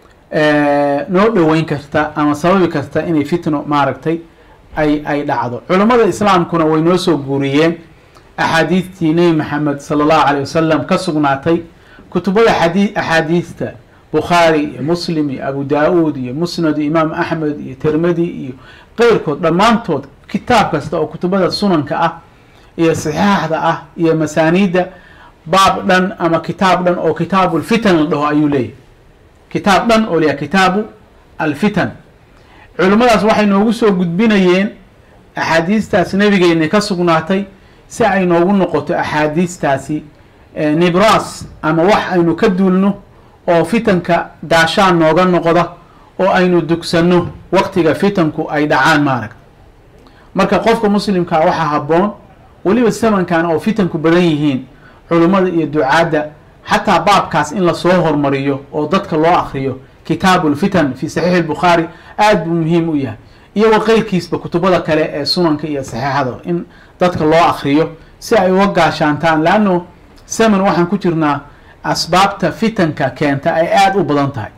noo dhoweyn karta ama sababi karta inay fitno maaragtay ay ay dhacdo culammada islaamkuna way noo soo guuriyeen axaadiistii nebi maxamed sala allahu calay wasalam ka sugnaatay kutubada xadii axaadiista bukhaari iyo muslim iyo abu daa-uud iyo musnad iyo imaam axmed iyo tirmidi iyo qeyrkood dhammaantood kitaab kasta oo kutubada sunanka ah iyo saxiixda ah iyo masaaniidda baab dhan ama kitaab dhan oo kitaabu lfitan la dhaho ayuu leeyahy kitaab dhan oo leeyahay kitaabu alfitan culimmadaas waxay noogu soo gudbinayeen axaadiistaas nabigeena ka sugnaatay si ay noogu noqoto axaadiistaasi nibras ama wax aynu ka duulno oo fitanka gaashaan nooga noqda oo aynu dugsanno waqtiga fitanku ay dhacaan maaragta marka qofka muslimkaa waxaa habboon weliba samankan oo fitanku badan yihiin culimmada iyo ducaadda xataa baabkaas in lasoo hormariyo oo dadka loo akriyo kitaabu lfitan fi saxiixi lbukhaari aada buu muhiim u yahay iyagoo qeyrkiisba kutubada kale ee sunanka iyo saxiixada in dadka loo akriyo si ay uga gaashaantaan leanno saman waxaan ku jirnaa asbaabta fitanka keenta ay aada u badan tahay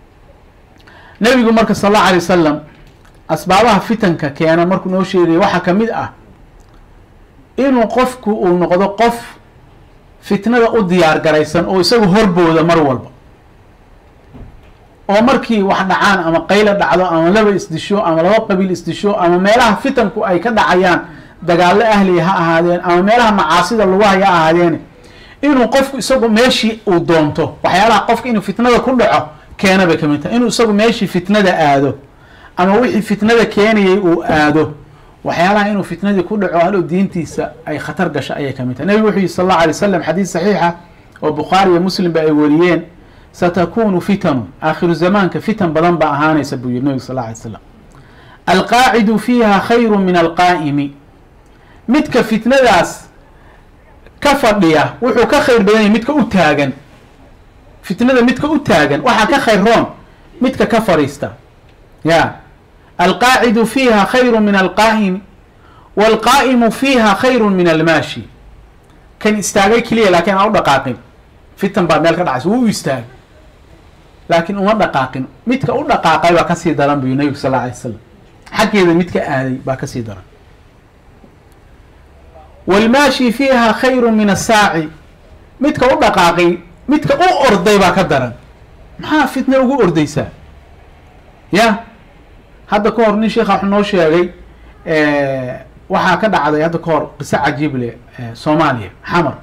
nebigu marka sal allahu alay wasalam asbaabaha fitanka keena markuu noo sheegaya waxaa ka mid ah inuu qofku uu noqdo qof fitnada u diyaar garaysan oo isagu horbooda mar walba oo markii wax dhacaan ama qayla dhacdo ama laba isdisho ama laba qabiil isdisho ama meelaha fitanku ay ka dhacayaan dagaallo ahliya ha ahaadeen ama meelaha macaasida lagu haya ha ahaadeen inuu qofku isagu meeshii uu doonto waxyaalaha qofka inuu fitnada ku dhaco keena bay kamid tahay inuu isagu meeshii fitnada aado ama wixii fitnada keenayay uu aado waxyaalaha inuu fitnadii ku dhaco halow diintiisa ay khatar gasho ayay kamid tahay nebigu wuxuu yihi sal allahu alay wasalam xadiis saxiixa oo bukhaari iyo muslim ba ay wariyeen satakunu fitanu aakhiru zamaanka fitan badan baa ahaanaysa buu yihi nebigu sal alla alay slam alqaacidu fiiha khayru min alqaa'imi midka fitnadaas ka fadhiya wuxuu ka khayr badan yahay midka u taagan fitnada midka u taagan waxaa ka khayr roon midka ka fadhiista ya alqaacidu fiiha khayru min alqaa'imi waalqaa'imu fiiha khayru min almaashi kan istaagay keliya laakiin aan u dhaqaaqin fitan baa meel ka dhacaysa wuu u istaagay laakiin uma dhaqaaqin midka u dhaqaaqay baa kasii daran buyu nabigu sal alla alay slam xaggeeda midka aaday baa kasii daran waalmaashi fiiha khayru min asaaci midka u dhaqaaqay midka u orday baa ka daran maxaa fitna ugu ordaysaa ya hadda ka hor nin sheekha wuxuu noo sheegay waxaa ka dhacday hadda ka hor qiso cajiib leh soomaaliya xamar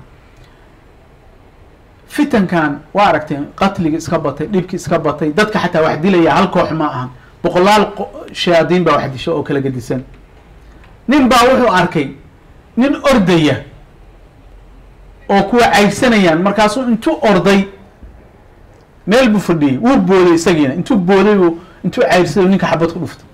fitankan waa aragteen qatliga iska batay dhibki iska batay dadka xataa wax dilaya hal koox ma aha boqolaal shayaadiin baa wax disho oo kala gedisan nin baa wuxuu arkay nin ordaya oo kuwa caybsanayaan markaasuu intuu orday meel buu fadhiyey wuu booday isagiina intuu booday buu intuu cayrsaday ninka xabad ku dhuftay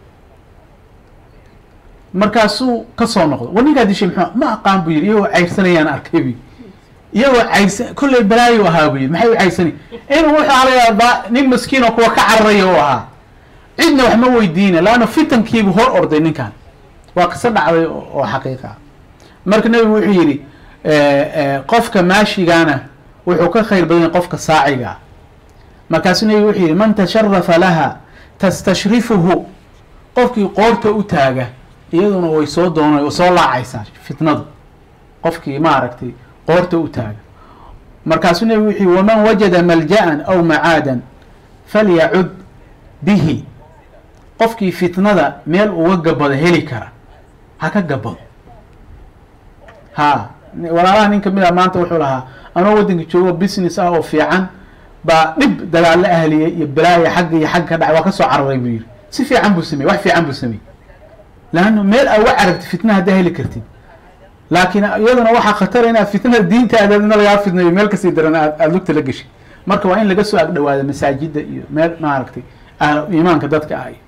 markaasuu ka soo noqday war ninkaa dishay muxuu ma aqaan buu yidhi iyagoo cayrsanayaan arkay bu iyagoo cayrsan kolley balaayo ahaa buu yidhi maxay u cayrsanay inuu wuxuu alayaa nin maskiin oo kuwa ka cararaya u ahaa cidna wax ma weydiina laanna fitankiibuu hor orday ninkan waa qiso dhacday oo xaqiiqa ah marka nebigu wuxuu yidhi qofka maashigana wuxuu ka khayr badan yahay qofka saaciga ah markaasuu nebigu wuxuu yidhi man tasharafa laha tastashrifuhu qofkii qoorta u taaga iyaduna way soo doona way soo laacaysaa fitnadu qofkii maaragtay qoorta u taaga markaasuu nebigu wuxuu yihi waman wajada malja-an aw macaadan falyacud bihi qofkii fitnada meel uga gabado heli kara ha ka gabado ha walaalaha nin kamid a maanta wuxuu lahaa anoo waddanka joogo business ah oo fiican baa dhib dagaalo ahliya iyo balaaya xagga iyo xagga ka dhacay waa ka soo cararay buu yihi si fiican buu sameyey wax fiican buu sameyey laanna meel aa uga carartid fitna haddaa heli kartid laakiin iyaduna waxaa khatara inaad fitnada diintaadana lagaa fitnayo meel kasii daran aad aada lugta la geshay marka waa in laga soo agdhawaado masaajida iyo meel maaragtay ahlu iimaanka dadka ah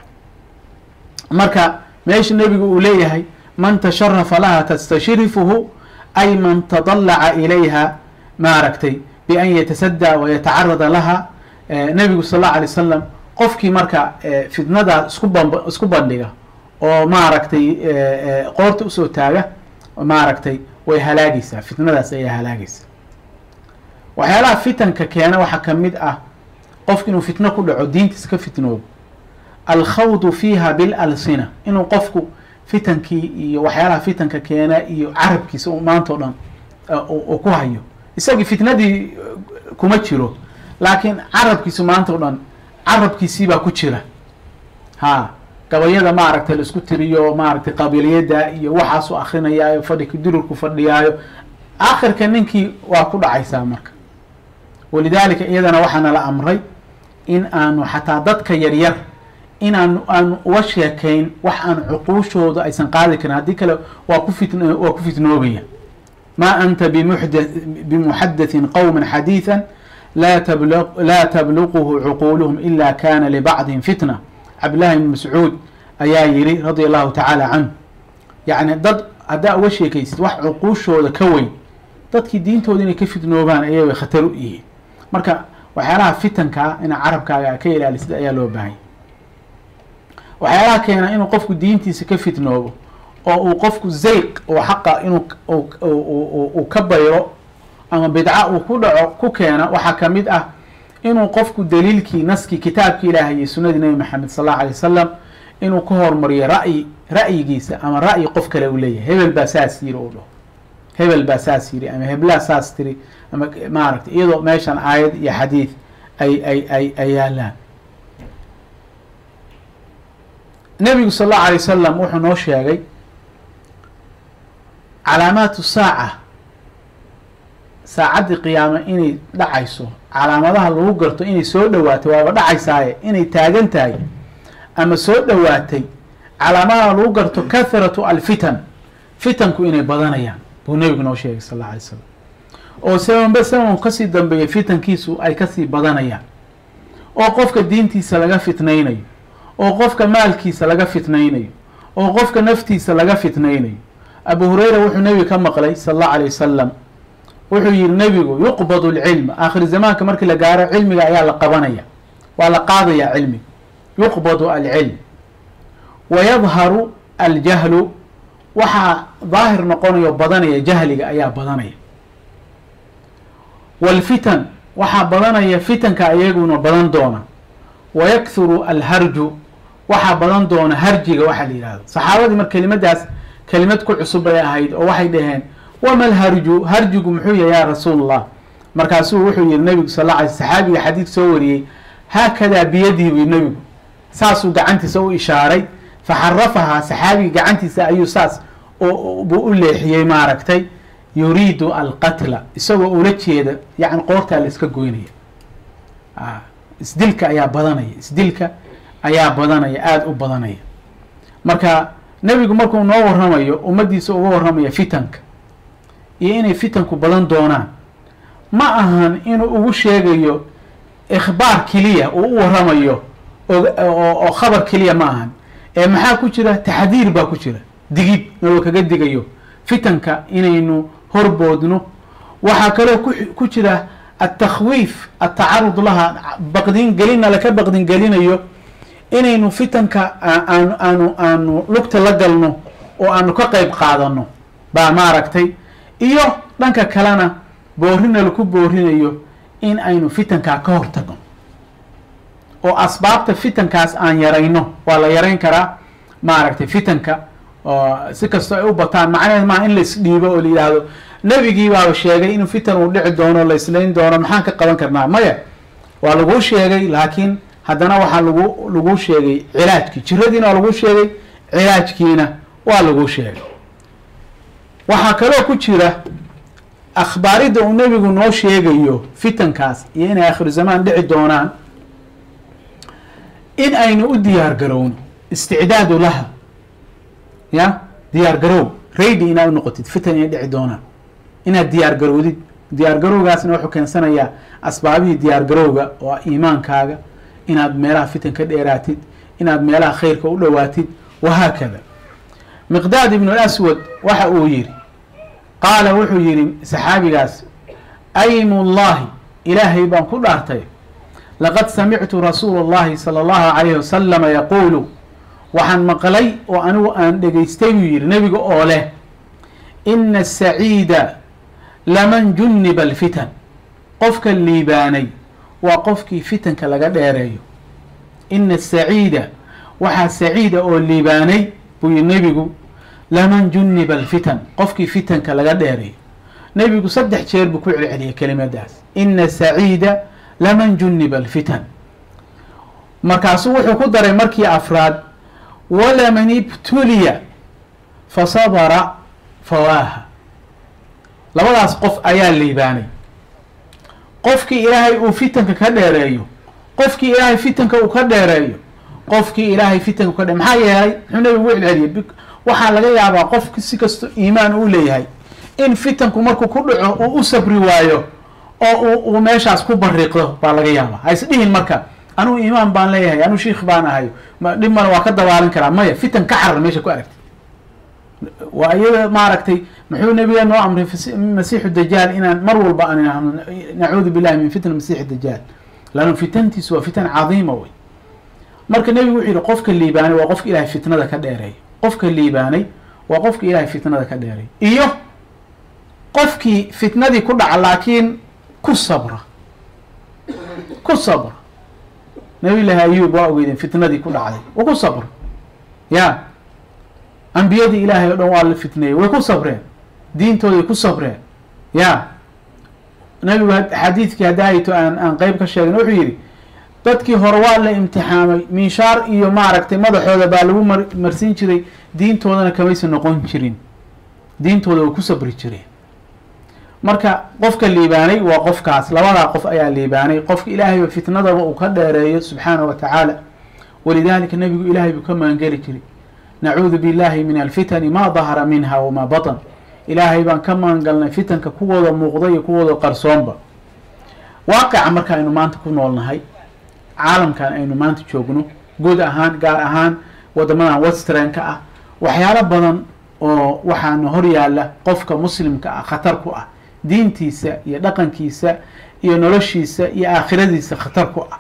marka meesha nebigu uu leeyahay man tasharafa laha tastashrifuhu ay man tadallaca ilayha maaragtay bian yatasadaa wayatacarada laha nebigu sal allau alay wasalam qofkii marka fitnadaa isku ban isku bandhiga oo maaragtay qoorta usoo taaga maaragtay way halaagaysaa fitnadaas ayaa halaagaysa waxyaalaha fitanka keena waxaa kamid ah qofki inuu fitno ku dhaco diintiis ka fitnoobo alkhawdu fiiha bilalsina inuu qofku fitankii iyo waxyaalaha fitanka keena iyo carabkiisa maanta o dhan uu ku hayo isagii fitnadii kuma jiro laakiin carabkiisu maanta o dhan carabkiisiibaa ku jira ha gabayada maaragtay la isku tiriyo maaragtay qabiiliyada iyo waxaasuu akrinayaayo fadhika dururku fadhiyaayo akhirka ninkii waa ku dhacaysaa marka walidaalika iyadana waxaana la amray in aanu xataa dadka yaryar inaanu aanu uga sheekayn wax aan cuquushooda aysan qaadi karin haddii kale waa ku fit waa ku fitnoobaya ma anta bmuxda bimuxadaثin qowma xadiiثa la tabl laa tabluquhu cuquuluhum ila kana libacdihim fitna cabdillahi ibn mascuud ayaa yiri radia allahu tacaala canhu yacni dad haddaa uga sheekaysid wax cuquushooda ka weyn dadkii diintooda inay ka fitnoobaan ayay way khatar u yihiin marka waxyaalaha fitankaa ina carabkaaga ka ilaalisid ayaa loo baahanya waxyaalaha keena inuu qofku diintiisa ka fitnoobo oo uu qofku zayq oo xaqa inuu uu ka bayro ama bidca uu ku dhaco ku keena waxaa kamid ah inuu qofku daliilkii naskii kitaabkii ilaahay iyo sunadii nebi maxamed sal allahu alay wasalam inuu ka hormariyo ra'yi ra'yigiisa ama ra'yi qof kale uu leeyahay hebel baa saas yiri uu dhaho hebel baa saas yiri ama heblaa saas tiri ama maaragtay iyadoo meeshan aayad iyo xadiid ay ay ay ay yaalaan nebigu sal allahu alay wasalam wuxuu noo sheegay calaamaatu saaca saacaddii qiyaame inay dhacayso calaamadaha lagu garto inay soo dhawaatay waaba dhacaysaaye inay taagan tahay ama soo dhawaatay calaamadaha lagu garto kathratu alfitan fitanku inay badanayaan buu nebigu noo sheegay sal alla alay slam oo sabanba saban kasii dambeeya fitankiisu ay kasii badanayaan oo qofka diintiisa laga fitnaynayo oo qofka maalkiisa laga fitnaynayo oo qofka naftiisa laga fitnaynayo abu hureyra wuxuu nebiga ka maqlay sal allahu alay wasalam wuxuu yihi nebigu yuqbadu lcilm aakhir zamaanka markii la gaaro cilmiga ayaa la qabanaya waa la qaadaya cilmiga yuqbadu alcilm wayadharu aljahlu waxaa daahir noqonayo badanaya jahliga ayaa badanaya waalfitan waxaa badanaya fitanka iyaguna badan doona wayakhuru alharju waxaa badan doona harjiga waxaa la yihahdo saxaabadii mar kelimadaas kelimad ku cusub bay ahayd oo waxay dhaheen wama alharju harjigu muxuu yahay ya rasuul allah markaasuu wuxuu yihi nabigu sal la alay saxaabiga xadiid soo wariyey haakadaa biyadihi buy nebigu saasuu gacantiisa u ishaaray faxarafahaa saxaabiga gacantiisa ayuu saas buu u leexiyey maaragtay yuriidu alqatla isagoo ula jeeda yani qoortaa la iska goynaya isdilka ayaa badanaya isdilka ayaa badanaya aada u badanaya marka nebigu markuu noo warramayo ummaddiisa uga warramaya fitanka iyo inay fitanku badan doonaan ma ahan inuu ugu sheegayo ikhbaar keliya uu u warramayo oo khabar keliya ma ahan ee maxaa ku jira taxdiir baa ku jira digid naloo kaga digayo fitanka inaynu horboodno waxaa kaloo ku jira atakhwiif atacarud laha baqdin gelina laka baqdin gelinayo inaynu fitanka aanu aanu aanu lugta la galno oo aanu ka qeyb qaadano baa maaragtay iyo dhanka kalena boorina laku boorinayo in aynu fitankaa ka hortagno oo asbaabta fitankaas aan yarayno waa la yarayn karaa maaragtay fitanka oo si kastoo ay u bataan macnaheed maa in la isdhiibo oo la yidhaahdo nebigii baaba sheegay inuu fitan uu dhici doono la islayn doono maxaan ka qaban karnaa maya waa laguu sheegay laakiin haddana waxaa lagu laguu sheegay cilaajkii jiradiina waa laguu sheegay cilaajkiina waa laguu sheegay waxaa kaloo ku jira akhbaaridda uu nebigu noo sheegayo fitankaas iyo inay akhiru zamaan dhici doonaan in aynu u diyaar garowno isticdaadu laha ya diyaar garow raydi inaad u noqotid fitan inay dhici doonaan inaad diyaar garowdid diyaar garowgaasna wuxuu keensanayaa asbaabihii diyaar garowga oo iimaankaaga inaad meelaha fitan ka dheeraatid inaad meelaha khayrka u dhowaatid wahaakada miqdaad ibnu aswad waxa uu yihi qaala wuxuu yihi saxaabigaas aymu llahi ilaahay baan ku dhaartay laqad samictu rasuula اllahi salى اllahu alayhi wasalama yaquulu waxaan maqlay oo anigu aan dhegaystay buu yihi nebiga oo leh ina asaciida laman juniba alfitan qofka liibaanay waa qofkii fitanka laga dheereeyo ina asaciida waxaa saciida oo liibaanay buu yihi nebigu laman juniba alfitan qofkii fitanka laga dheereeyo nebigu saddex jeer buu ku celceliyay kelimadaas ina saciida laman juniba alfitan markaasuu wuxuu ku daray markii afraad walaman ibtuliya fasabara fawaaha labadaas qof ayaa liibaanay qofkii ilaahay uu fitanka ka dheereeyo qofkii ilaahay fitanka uu ka dheereeyo qofkii ilaahay fitanka ka dhe maxaa yeelay muxuu nebigu u celceliyay waxaa laga yaabaa qofki si kasto iimaan uu leeyahay in fitanku markuu ku dhaco uu u sabri waayo oo uu meeshaas ku bariiqdo baa laga yaabaa ha isdhihin marka anugu iimaan baan leeyahay anuu shiikh baan ahay dhib male waa ka dabaalan karaa maya fitan ka carar meesha ku aragtay waa iyada maaragtay muxuu nebiga noo amray masiixu dajaal inaan mar walba aan idhaahno nacuudu billahi min fitna masiixi dajaal lannu fitantiisu waa fitan cadiima wey marka nebigu wuxuu yihi qofka liibaanay waa qofka ilahay fitnada ka dheereeya qofka liibaanay waa qofka ilahay fitnada ka dheereeya iyo qofkii fitnadii ku dhaca laakiin ku sabra ku sabra nabi llaahi ayuub waa ogeydeen fitnadii ku dhacday wa ku sabra ya ambiyadii ilaahay o dhan waa la fitneeyey way ku sabreen diintooday ku sabreen ya nabigu xadiidkii haddaayto aan aan qeyb ka sheegin wuxuu yidhi dadkii hore waa la imtixaamay minshaar iyo maaragtay madaxooda baa lagu mar marsin jiray diintoodana kamaysa noqon jirin diintooda way ku sabri jireen marka qofka liibaanay waa qofkaas labadaa qof ayaa liibaanay qofka ilaahayba fitnadaba uu ka dheereeyo subxaana wa tacaala walidalika nebigu ilaahay buu ka maangeli jiray nacuudu billahi min alfitani ma dahara minha wamaa batan ilaahay baan ka maangalnay fitanka kuwooda muuqda iyo kuwooda qarsoonba waaqica marka aynu maanta ku noolnahay caalamkan aynu maanta joogno guud ahaan gaar ahaan wadamadan westranka ah waxyaalo badan oo waxaana hor yaalla qofka muslimka ah khatar ku ah diintiisa iyo dhaqankiisa iyo noloshiisa iyo aakhiradiisa khatar ku ah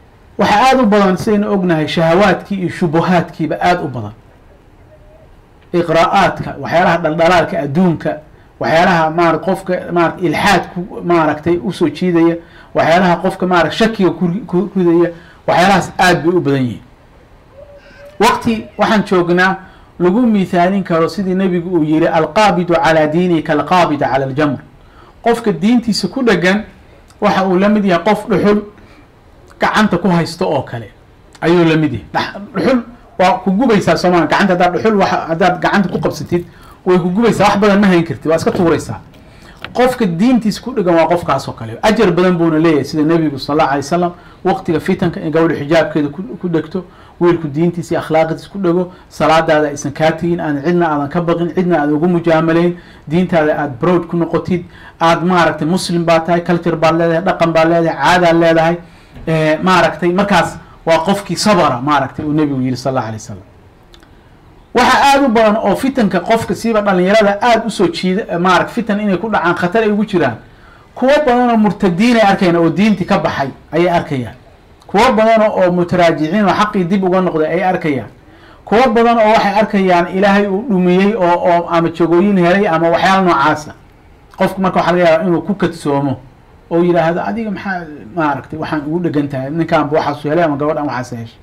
waxaa aada u badan sidaynu ognahay shahawaadkii iyo shubuhaadkiiba aada u badan iqraa'aadka waxyaalaha dhaldhalaalka adduunka waxyaalaha maara qofka maara ilxaad ku maaragtay usoo jiidaya waxyaalaha qofka maara shakiga ku ridaya waxyaalahaas aada bay u badan yihiin waqti waxaan joognaa lagu mithaalin karo sidii nebigu uu yihi alqaabidu calaa diinihi kalqaabida cala aljamr qofka diintiisa ku dhegan waxa uu la mid yahay qof dhuxul gacanta ku haysto oo kale ayuu la mid yahay dhuxul waa ku gubaysaa soomaalia gacanta haddaad dhuxul wa haddaad gacanta ku qabsatid way ku gubaysaa wax badan ma hayn kartid waa iska tuuraysaa qofka diintiisa ku dhegan waa qofkaas oo kale ajar badan buuna leeyahay sida nebigu sal allahu alay wasalam waqtiga fitanka in gabadha xijaabkeeda ku dhegto wiilku diintiisa iyo akhlaaqdiisa ku dhego salaadaada aysan kaa tegin aan cidna aadan ka baqin cidna aadan ugu mujaamalayn diintaada aada browd ku noqotid aada maaragtay muslim baa tahay culture baad leedahay dhaqan baad leedahay caadaad leedahay maaragtay markaas waa qofkii sabra maaragtay uu nebigu yihi sal allahu alay wasalam waxaa aada u badan oo fitanka qofka siiba dhalinyarada aada usoo jiida maarata fitan inay ku dhacaan khatar ay ugu jiraan kuwo badanoo murtadiin ay arkayaan oo diintii ka baxay ayay arkayaan kuwo badan oo mutaraajiciin oo xaqii dib uga noqday ay arkayaan kuwo badan oo waxay arkayaan ilaahay uu dhumiyey oo oo ama jagooyin helay ama waxyaala noocaasa qofku marka waxa laga yaaba inuu ku kadsoomo oo yidhaahdo adiga maxaa maaragtay waxaan ugu dhegan tahay ninkaanba waxaasu helay ama gabadhan waxaas heshay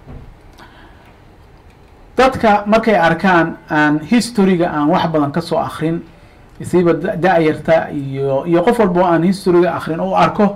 dadka markay arkaan aan historyga aan wax badan kasoo akrin siiba da-yarta iyo iyo qof walbo aan historyga akrin u arko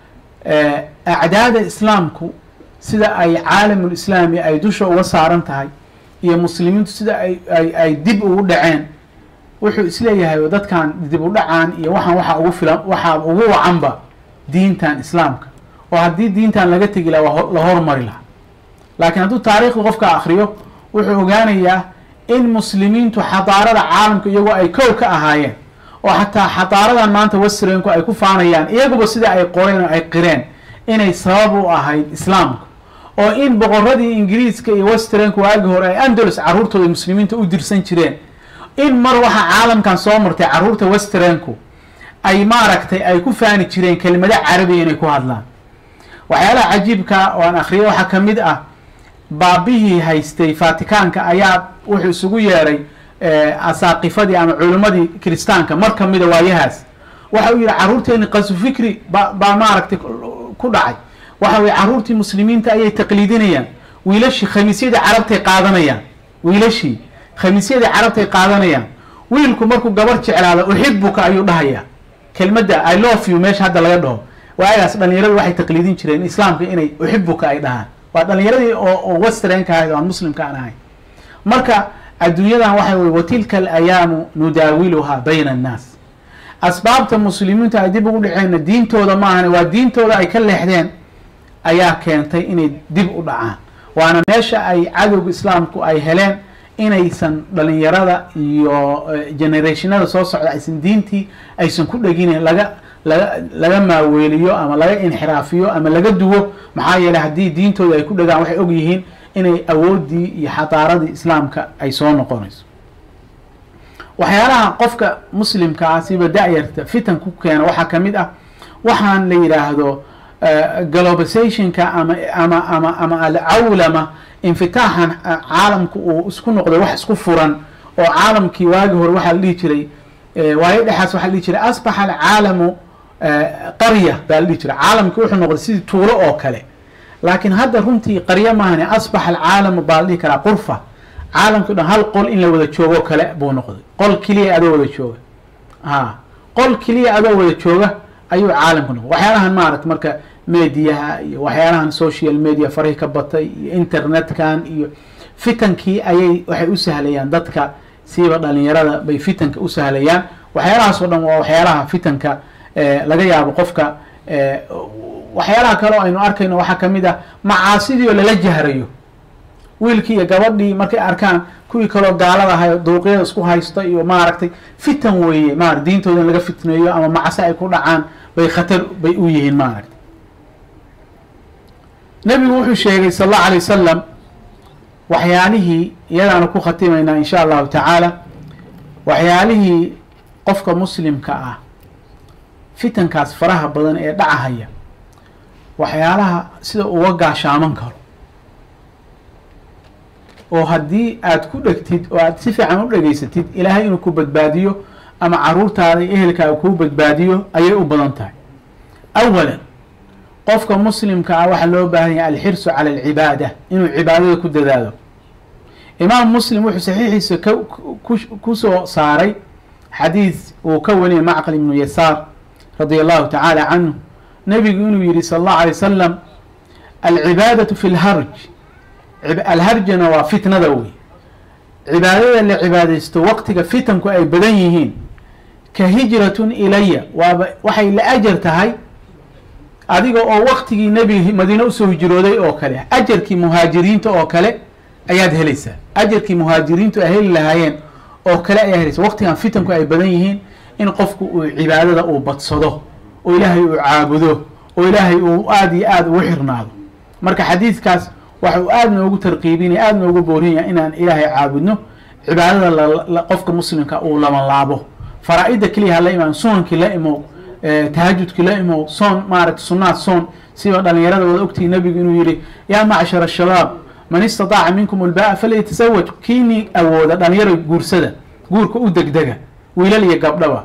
acdaada islaamku sida ay caalamul islaami ay dusha uga saaran tahay iyo muslimiintu sida ay ay ay dib ugu dhaceen wuxuu isleeyahay dadkan dib u dhacaan iyo waxaan waxaa ugu filan waxaa ugu wacanba diintan islaamka oo haddii diintan laga tegi laha la hormari lahaa laakiin hadduu taariikhda qofka akriyo wuxuu ogaanayaa in muslimiintu xadaarada caalamka iyagoo ay kow ka ahaayeen oo xataa xadaaradan maanta westrenku ay ku faanayaan iyaguba sida ay qoreen oo ay qireen inay sabab u ahayd islaamka oo in boqoradii ingiriiska iyo westrenku waagi hore ay andalus carruurtooda muslimiinta u dirsan jireen in mar waxaa caalamkan soo martay carruurta westrenku ay maaragtay ay ku faani jireen kelimado carabiya inay ku hadlaan waxyaalaha cajiibka oo aan akhriyay waxaa ka mid ah baabihii haystay fatikaanka ayaa wuxuu isugu yeeray asaaqifadii ama culimmadii kiristaanka mar kamida waayahaas waxa uu yihi carruurteeni qasu fikri ba baa maaragtay ku dhacay waxa weye carruurtii muslimiinta ayay taqliidinayaan wiilashii khamiisyadii carabtay qaadanayaan wiilashii khamiisyadii carabtay qaadanayaan wiilku markuu gabar jeclaado uxibuka ayuu dhahayaa kelmadda i love you meesha hadda laga dhaho waagaas dhalinyaradu waxay taqliidin jireen islaamka inay uxibuka ay dhahaan waa dhalinyaradii oo westrenka ahayd oo aan muslimka aan ahayn marka adduunyadan waxa weye watilka alayaamu nudaawiluhaa bayna annaas asbaabta muslimiintu ay dib ugu dhaceenna diintooda maahane waa diintooda ay ka leexdeen ayaa keentay inay dib u dhacaan waana meesha ay cadowga islaamku ay heleen inaysan dhalinyarada iyo generationada soo socda aysan diintii aysan ku dheginin laga laga laga maaweeliyo ama laga inxiraafiyo ama laga duwo maxaa yeeley haddii diintooda ay ku dhegaan waxay og yihiin inay awooddii iyo xadaaradii islaamka ay soo noqonayso waxyaalaha qofka muslimka ah siba da-yarta fitan ku keena waxaa ka mid ah waxaan la yidhaahdo globalizationka ama ama ama ama alcawlama infitaaxan caalamku uu isku noqday wax isku furan oo caalamkii waagi hore waxaa la dhihi jiray waayo dhexaas waxaa la dhihi jiray asbaxa alcaalamu qarya baa la dhihi jiray caalamkii wuxuu noqday sidii tuulo oo kale laakiin hadda runtii qaryo maahane asbaxa alcaalamu baa la dhihi karaa qurfa caalamkii o dhan hal qol in la wada joogoo kale buu noqday qol keliya adoo wada jooga a qol keliya adoo wada jooga ayuu caalamku noqday waxyaalahan maaragta marka mediaha iyo waxyaalahan social media farihii ka batay iyo internetkan iyo fitankii ayay waxay u sahlayaan dadka siiba dhalinyarada bay fitanka u sahlayaan waxyaalahaas oo dhan waa waxyaalaha fitanka laga yaabo qofka waxyaalaha kale oo aynu arkayno waxaa kamid ah macaasidii oo lala jahrayo wiilkii iyo gabadhii markay arkaan kuwii kaloo gaalada ahay duuqyada isku haysta iyo maaragtay fitan weeye maara diintooda in laga fitneeyo ama macase ay ku dhacaan bay khatar bay u yihiin maaragtay nebigu wuxuu sheegay sal allahu alay wasalam waxyaalihii iyadaanu ku khatimaynaa insha allahu tacaala waxyaalihii qofka muslimka ah fitankaas faraha badan ee dhacahaya waxyaalaha sida uga gaashaaman karo oo haddii aad ku dhegtid oo aad si fiican u dhegaysatid ilaahay inuu ku badbaadiyo ama caruurtaada iyo ehelkaaga kuu badbaadiyo ayay u badan tahay awalan qofka muslimka ah waxaa loo baahan yahay alxirsu cala alcibaada inuu cibaadada ku dadaalo imaam muslim wuxuu saxiixiisa ka ku soo saaray xadiis uu ka wariyay macqal ibnu yasaar radia allahu tacaala canhu nebigu inuu yihi sala allahu alay wasalam alcibaadatu fi lharj alharjana waa fitnada wey cibaadada la cibaadaysto waqtiga fitanku ay badan yihiin ka hijratun ilaya waaba waxay la ajar tahay adiga oo waqtigii nebiga madiine usoo hijrooday oo kale ajarkii muhaajiriinta oo kale ayaad helaysaa ajarkii muhaajiriintu ay heli lahaayeen oo kale ayaa helaysa waqtigan fitanku ay badan yihiin in qofku uu cibaadada uu badsado oo ilaahay uu caabudo oo ilaahay uu aada iyo aada ugu xirnaado marka xadiidkaas waxa uu aada noogu tarqiibinaya aada noogu boorinaya inaan ilaahay caabudno cibaadada qofka muslimka uu labanlaabo faraa-ida keliya hala imaan sunankii la imow tahajudkii la imow soon maaragta sunaad soon siba dhalinyarada wada ogtihi nabigu inuu yihi yaa macshar ashabaab man istataaca minkum ulbaa falyataزawaj kiinii awooda dhalinyaro guursada guurka u degdega wiilal iyo gabdhaba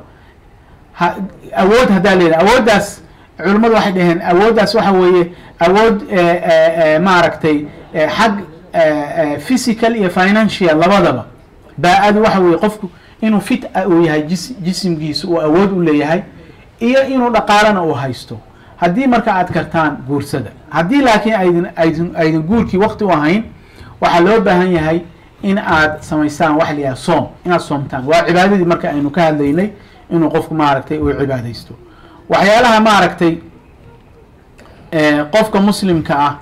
awood haddaa leedahay awooddaas culimmadu waxay dhaheen awooddaas waxa weeye awood maaragtay xag physical iyo financial labadaba baa-adu waxa weeye qofku inuu fit uu yahay jis jisimkiisa uu awood u leeyahay iyo inuu dhaqaalana uu haysto haddii marka aad kartaan guursada haddii laakiin aydin aydin aydin guurkii wakti u ahayn waxaa loo baahan yahay in aad samaystaan waxa la yidhaha soom inaad soomtaan waa cibaadadii marka aynu ka hadlaynay inuu qofku maaragtay uu cibaadaysto waxyaalaha maaragtay qofka muslimka ah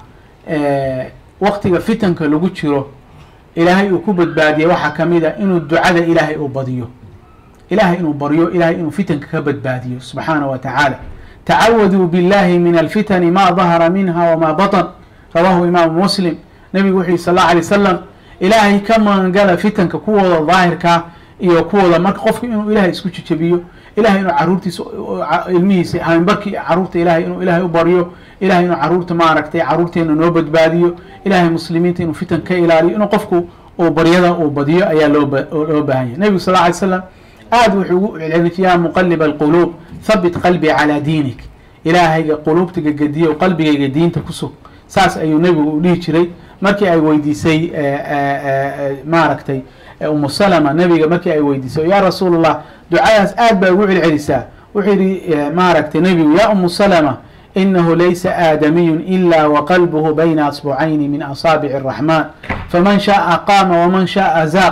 waktiga fitanka lagu jiro ilaahay uu ku badbaadiya waxaa kamid a inuu ducada ilaahay uu badiyo ilahay inuu baryo ilahay inuu fitanka ka badbaadiyo subxaana wa tacaala tacawaduu biاllahi min alfitani ma dahara minha wma baطn rawahu imaamu muslim nabigu wuxu yihi sal اlه alay wasalam ilaahay ka magangala fitanka kuwooda daahirkaa iyo kuwooda marka qofku inuu ilahay isku jejebiyo ilahay inuu caruurtiisa ilmihiisa haminbarkii caruurta ilahay inuu ilahay u baryo ilahay inuu caruurta maaragtay caruurteena noo badbaadiyo ilahay muslimiinta inuu fitan ka ilaaliyo inuu qofku uu baryada uu badiyo ayaa loo baahan yahy nebigu sal ly slam aada wuxuu ugu celcelin yaa muqaliba alquluub habit qalbii calaa diinik ilaahayga quluubtiga gediyo qalbigayga diinta ku sug saas ayuu nebigu u dhihi jiray markii ay weydiisay maaragtay umu salama nebiga markii ay weydiisay yaa rasuul allah ducadaas aad baa ugu celcelisaa wuxuu yihi maaragtay nebigu yaa umu salama inahu laysa aadamiyun ila waqalbuhu bayna asbucayni min asaabici الraxman faman shaءa qaama waman shaءa zaaq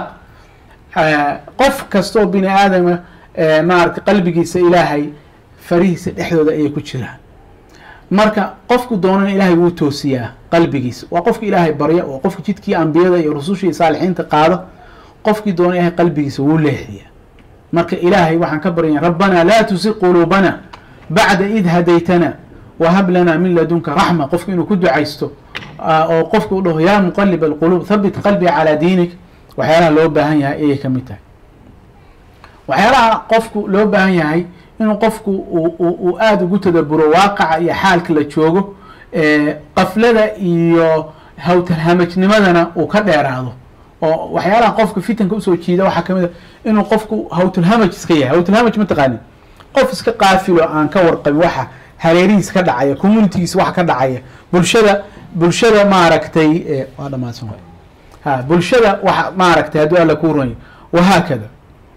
qof kasta oo bini aadama maaragtay qalbigiisa ilaahay farihiisa dhexdooda ayay ku jiraan marka qofku doonana ilaahay wuu toosiyaa qalbigiisa waa qofka ilaahay barya oo qofka jidkii ambiyada iyo rususha iyo saalixiinta qaado qofkii doona ilahay qalbigiisa wuu leexiya marka ilaahay waxaan ka baryaya rabbana laa tusi quluubana bacda id hadaytana wahab lana min ladunka raxma qofku inuu ku ducaysto oo qofku u dhaho yaa muqalib alquluub habit qalbii calaa diinik waxyaalaha loo baahan yahay ayay kamid tahay waxyaalaha qofku loo baahan yahay inuu qofku uu aada ugu tadaburo waaqaca iyo xaalka la joogo qaflada iyo hawtalhamajnimadana uu ka dheeraado oo waxyaalaha qofka fitanka usoo jiida waxaa kamid a inuu qofku hawtulhamaj iska yahay hawtulhamaj mataqaanin qof iska qaafilo aan ka warqabin waxa hareerihiis ka dhacaya communitygiis waxa ka dhacaya bulshada bulshada maaragtay waa dhamaadsan ha bulshada waxa maaragtay hadduu alla ku runyo wahaakada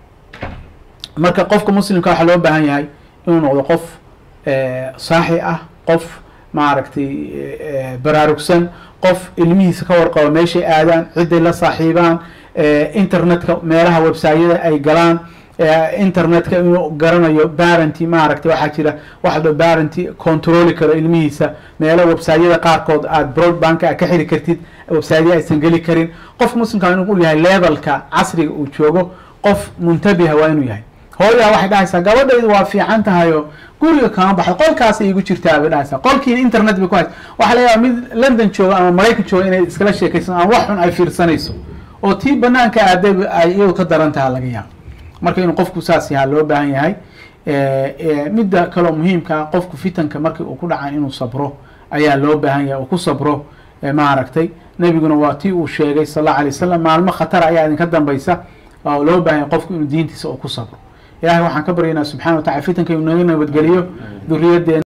marka qofka muslimka waxaa loo baahan yahay inuu noqdo qof saaxi ah qof maaragtay baraarugsan qof ilmihiisa ka warqabo meeshay aadaan ciday la saaxiibaan internetka meelaha websayada ay galaan internetka inuu garanayo barenty maaragtay waxaa jira waxa dho barenty controli karo ilmihiisa meelo websayada qaarkood aada broadbanka a ka xiri kartid websayadya aysan geli karin qofka muslimka inuu yahay levelka casriga uu joogo qof muntabiha waa inuu yahay hooyaa waxay dhahaysaa gabadhaydu waa fiican tahayo guriga kama baxdo qolkaas igu jirtaa bay dhahaysaa qolkiina internet bay ku haysa waxaa laga yaaba mid london jooga ama maraykan jooga inay iskala sheekaysan ama wax xun ay fiirsanayso oo tii banaanka aaday ay iyadu ka daran taha laga yaabo marka inuu qofku saas yahaa loo baahan yahay midda kaloo muhiimka ah qofku fitanka markii uu ku dhacan inuu sabro ayaa loo baahan yahay uu ku sabro maaragtay nebiguna waa tii uu sheegay sal alla alay wasalam maalmo khatara ayaa idinka dambaysa oo loo baahanya qofku inuu diintiisa oo ku sabro ilahay waxaan ka baryaynaa subxana wa tacala fitanka inuu naga nabadgeliyo duriyaddeena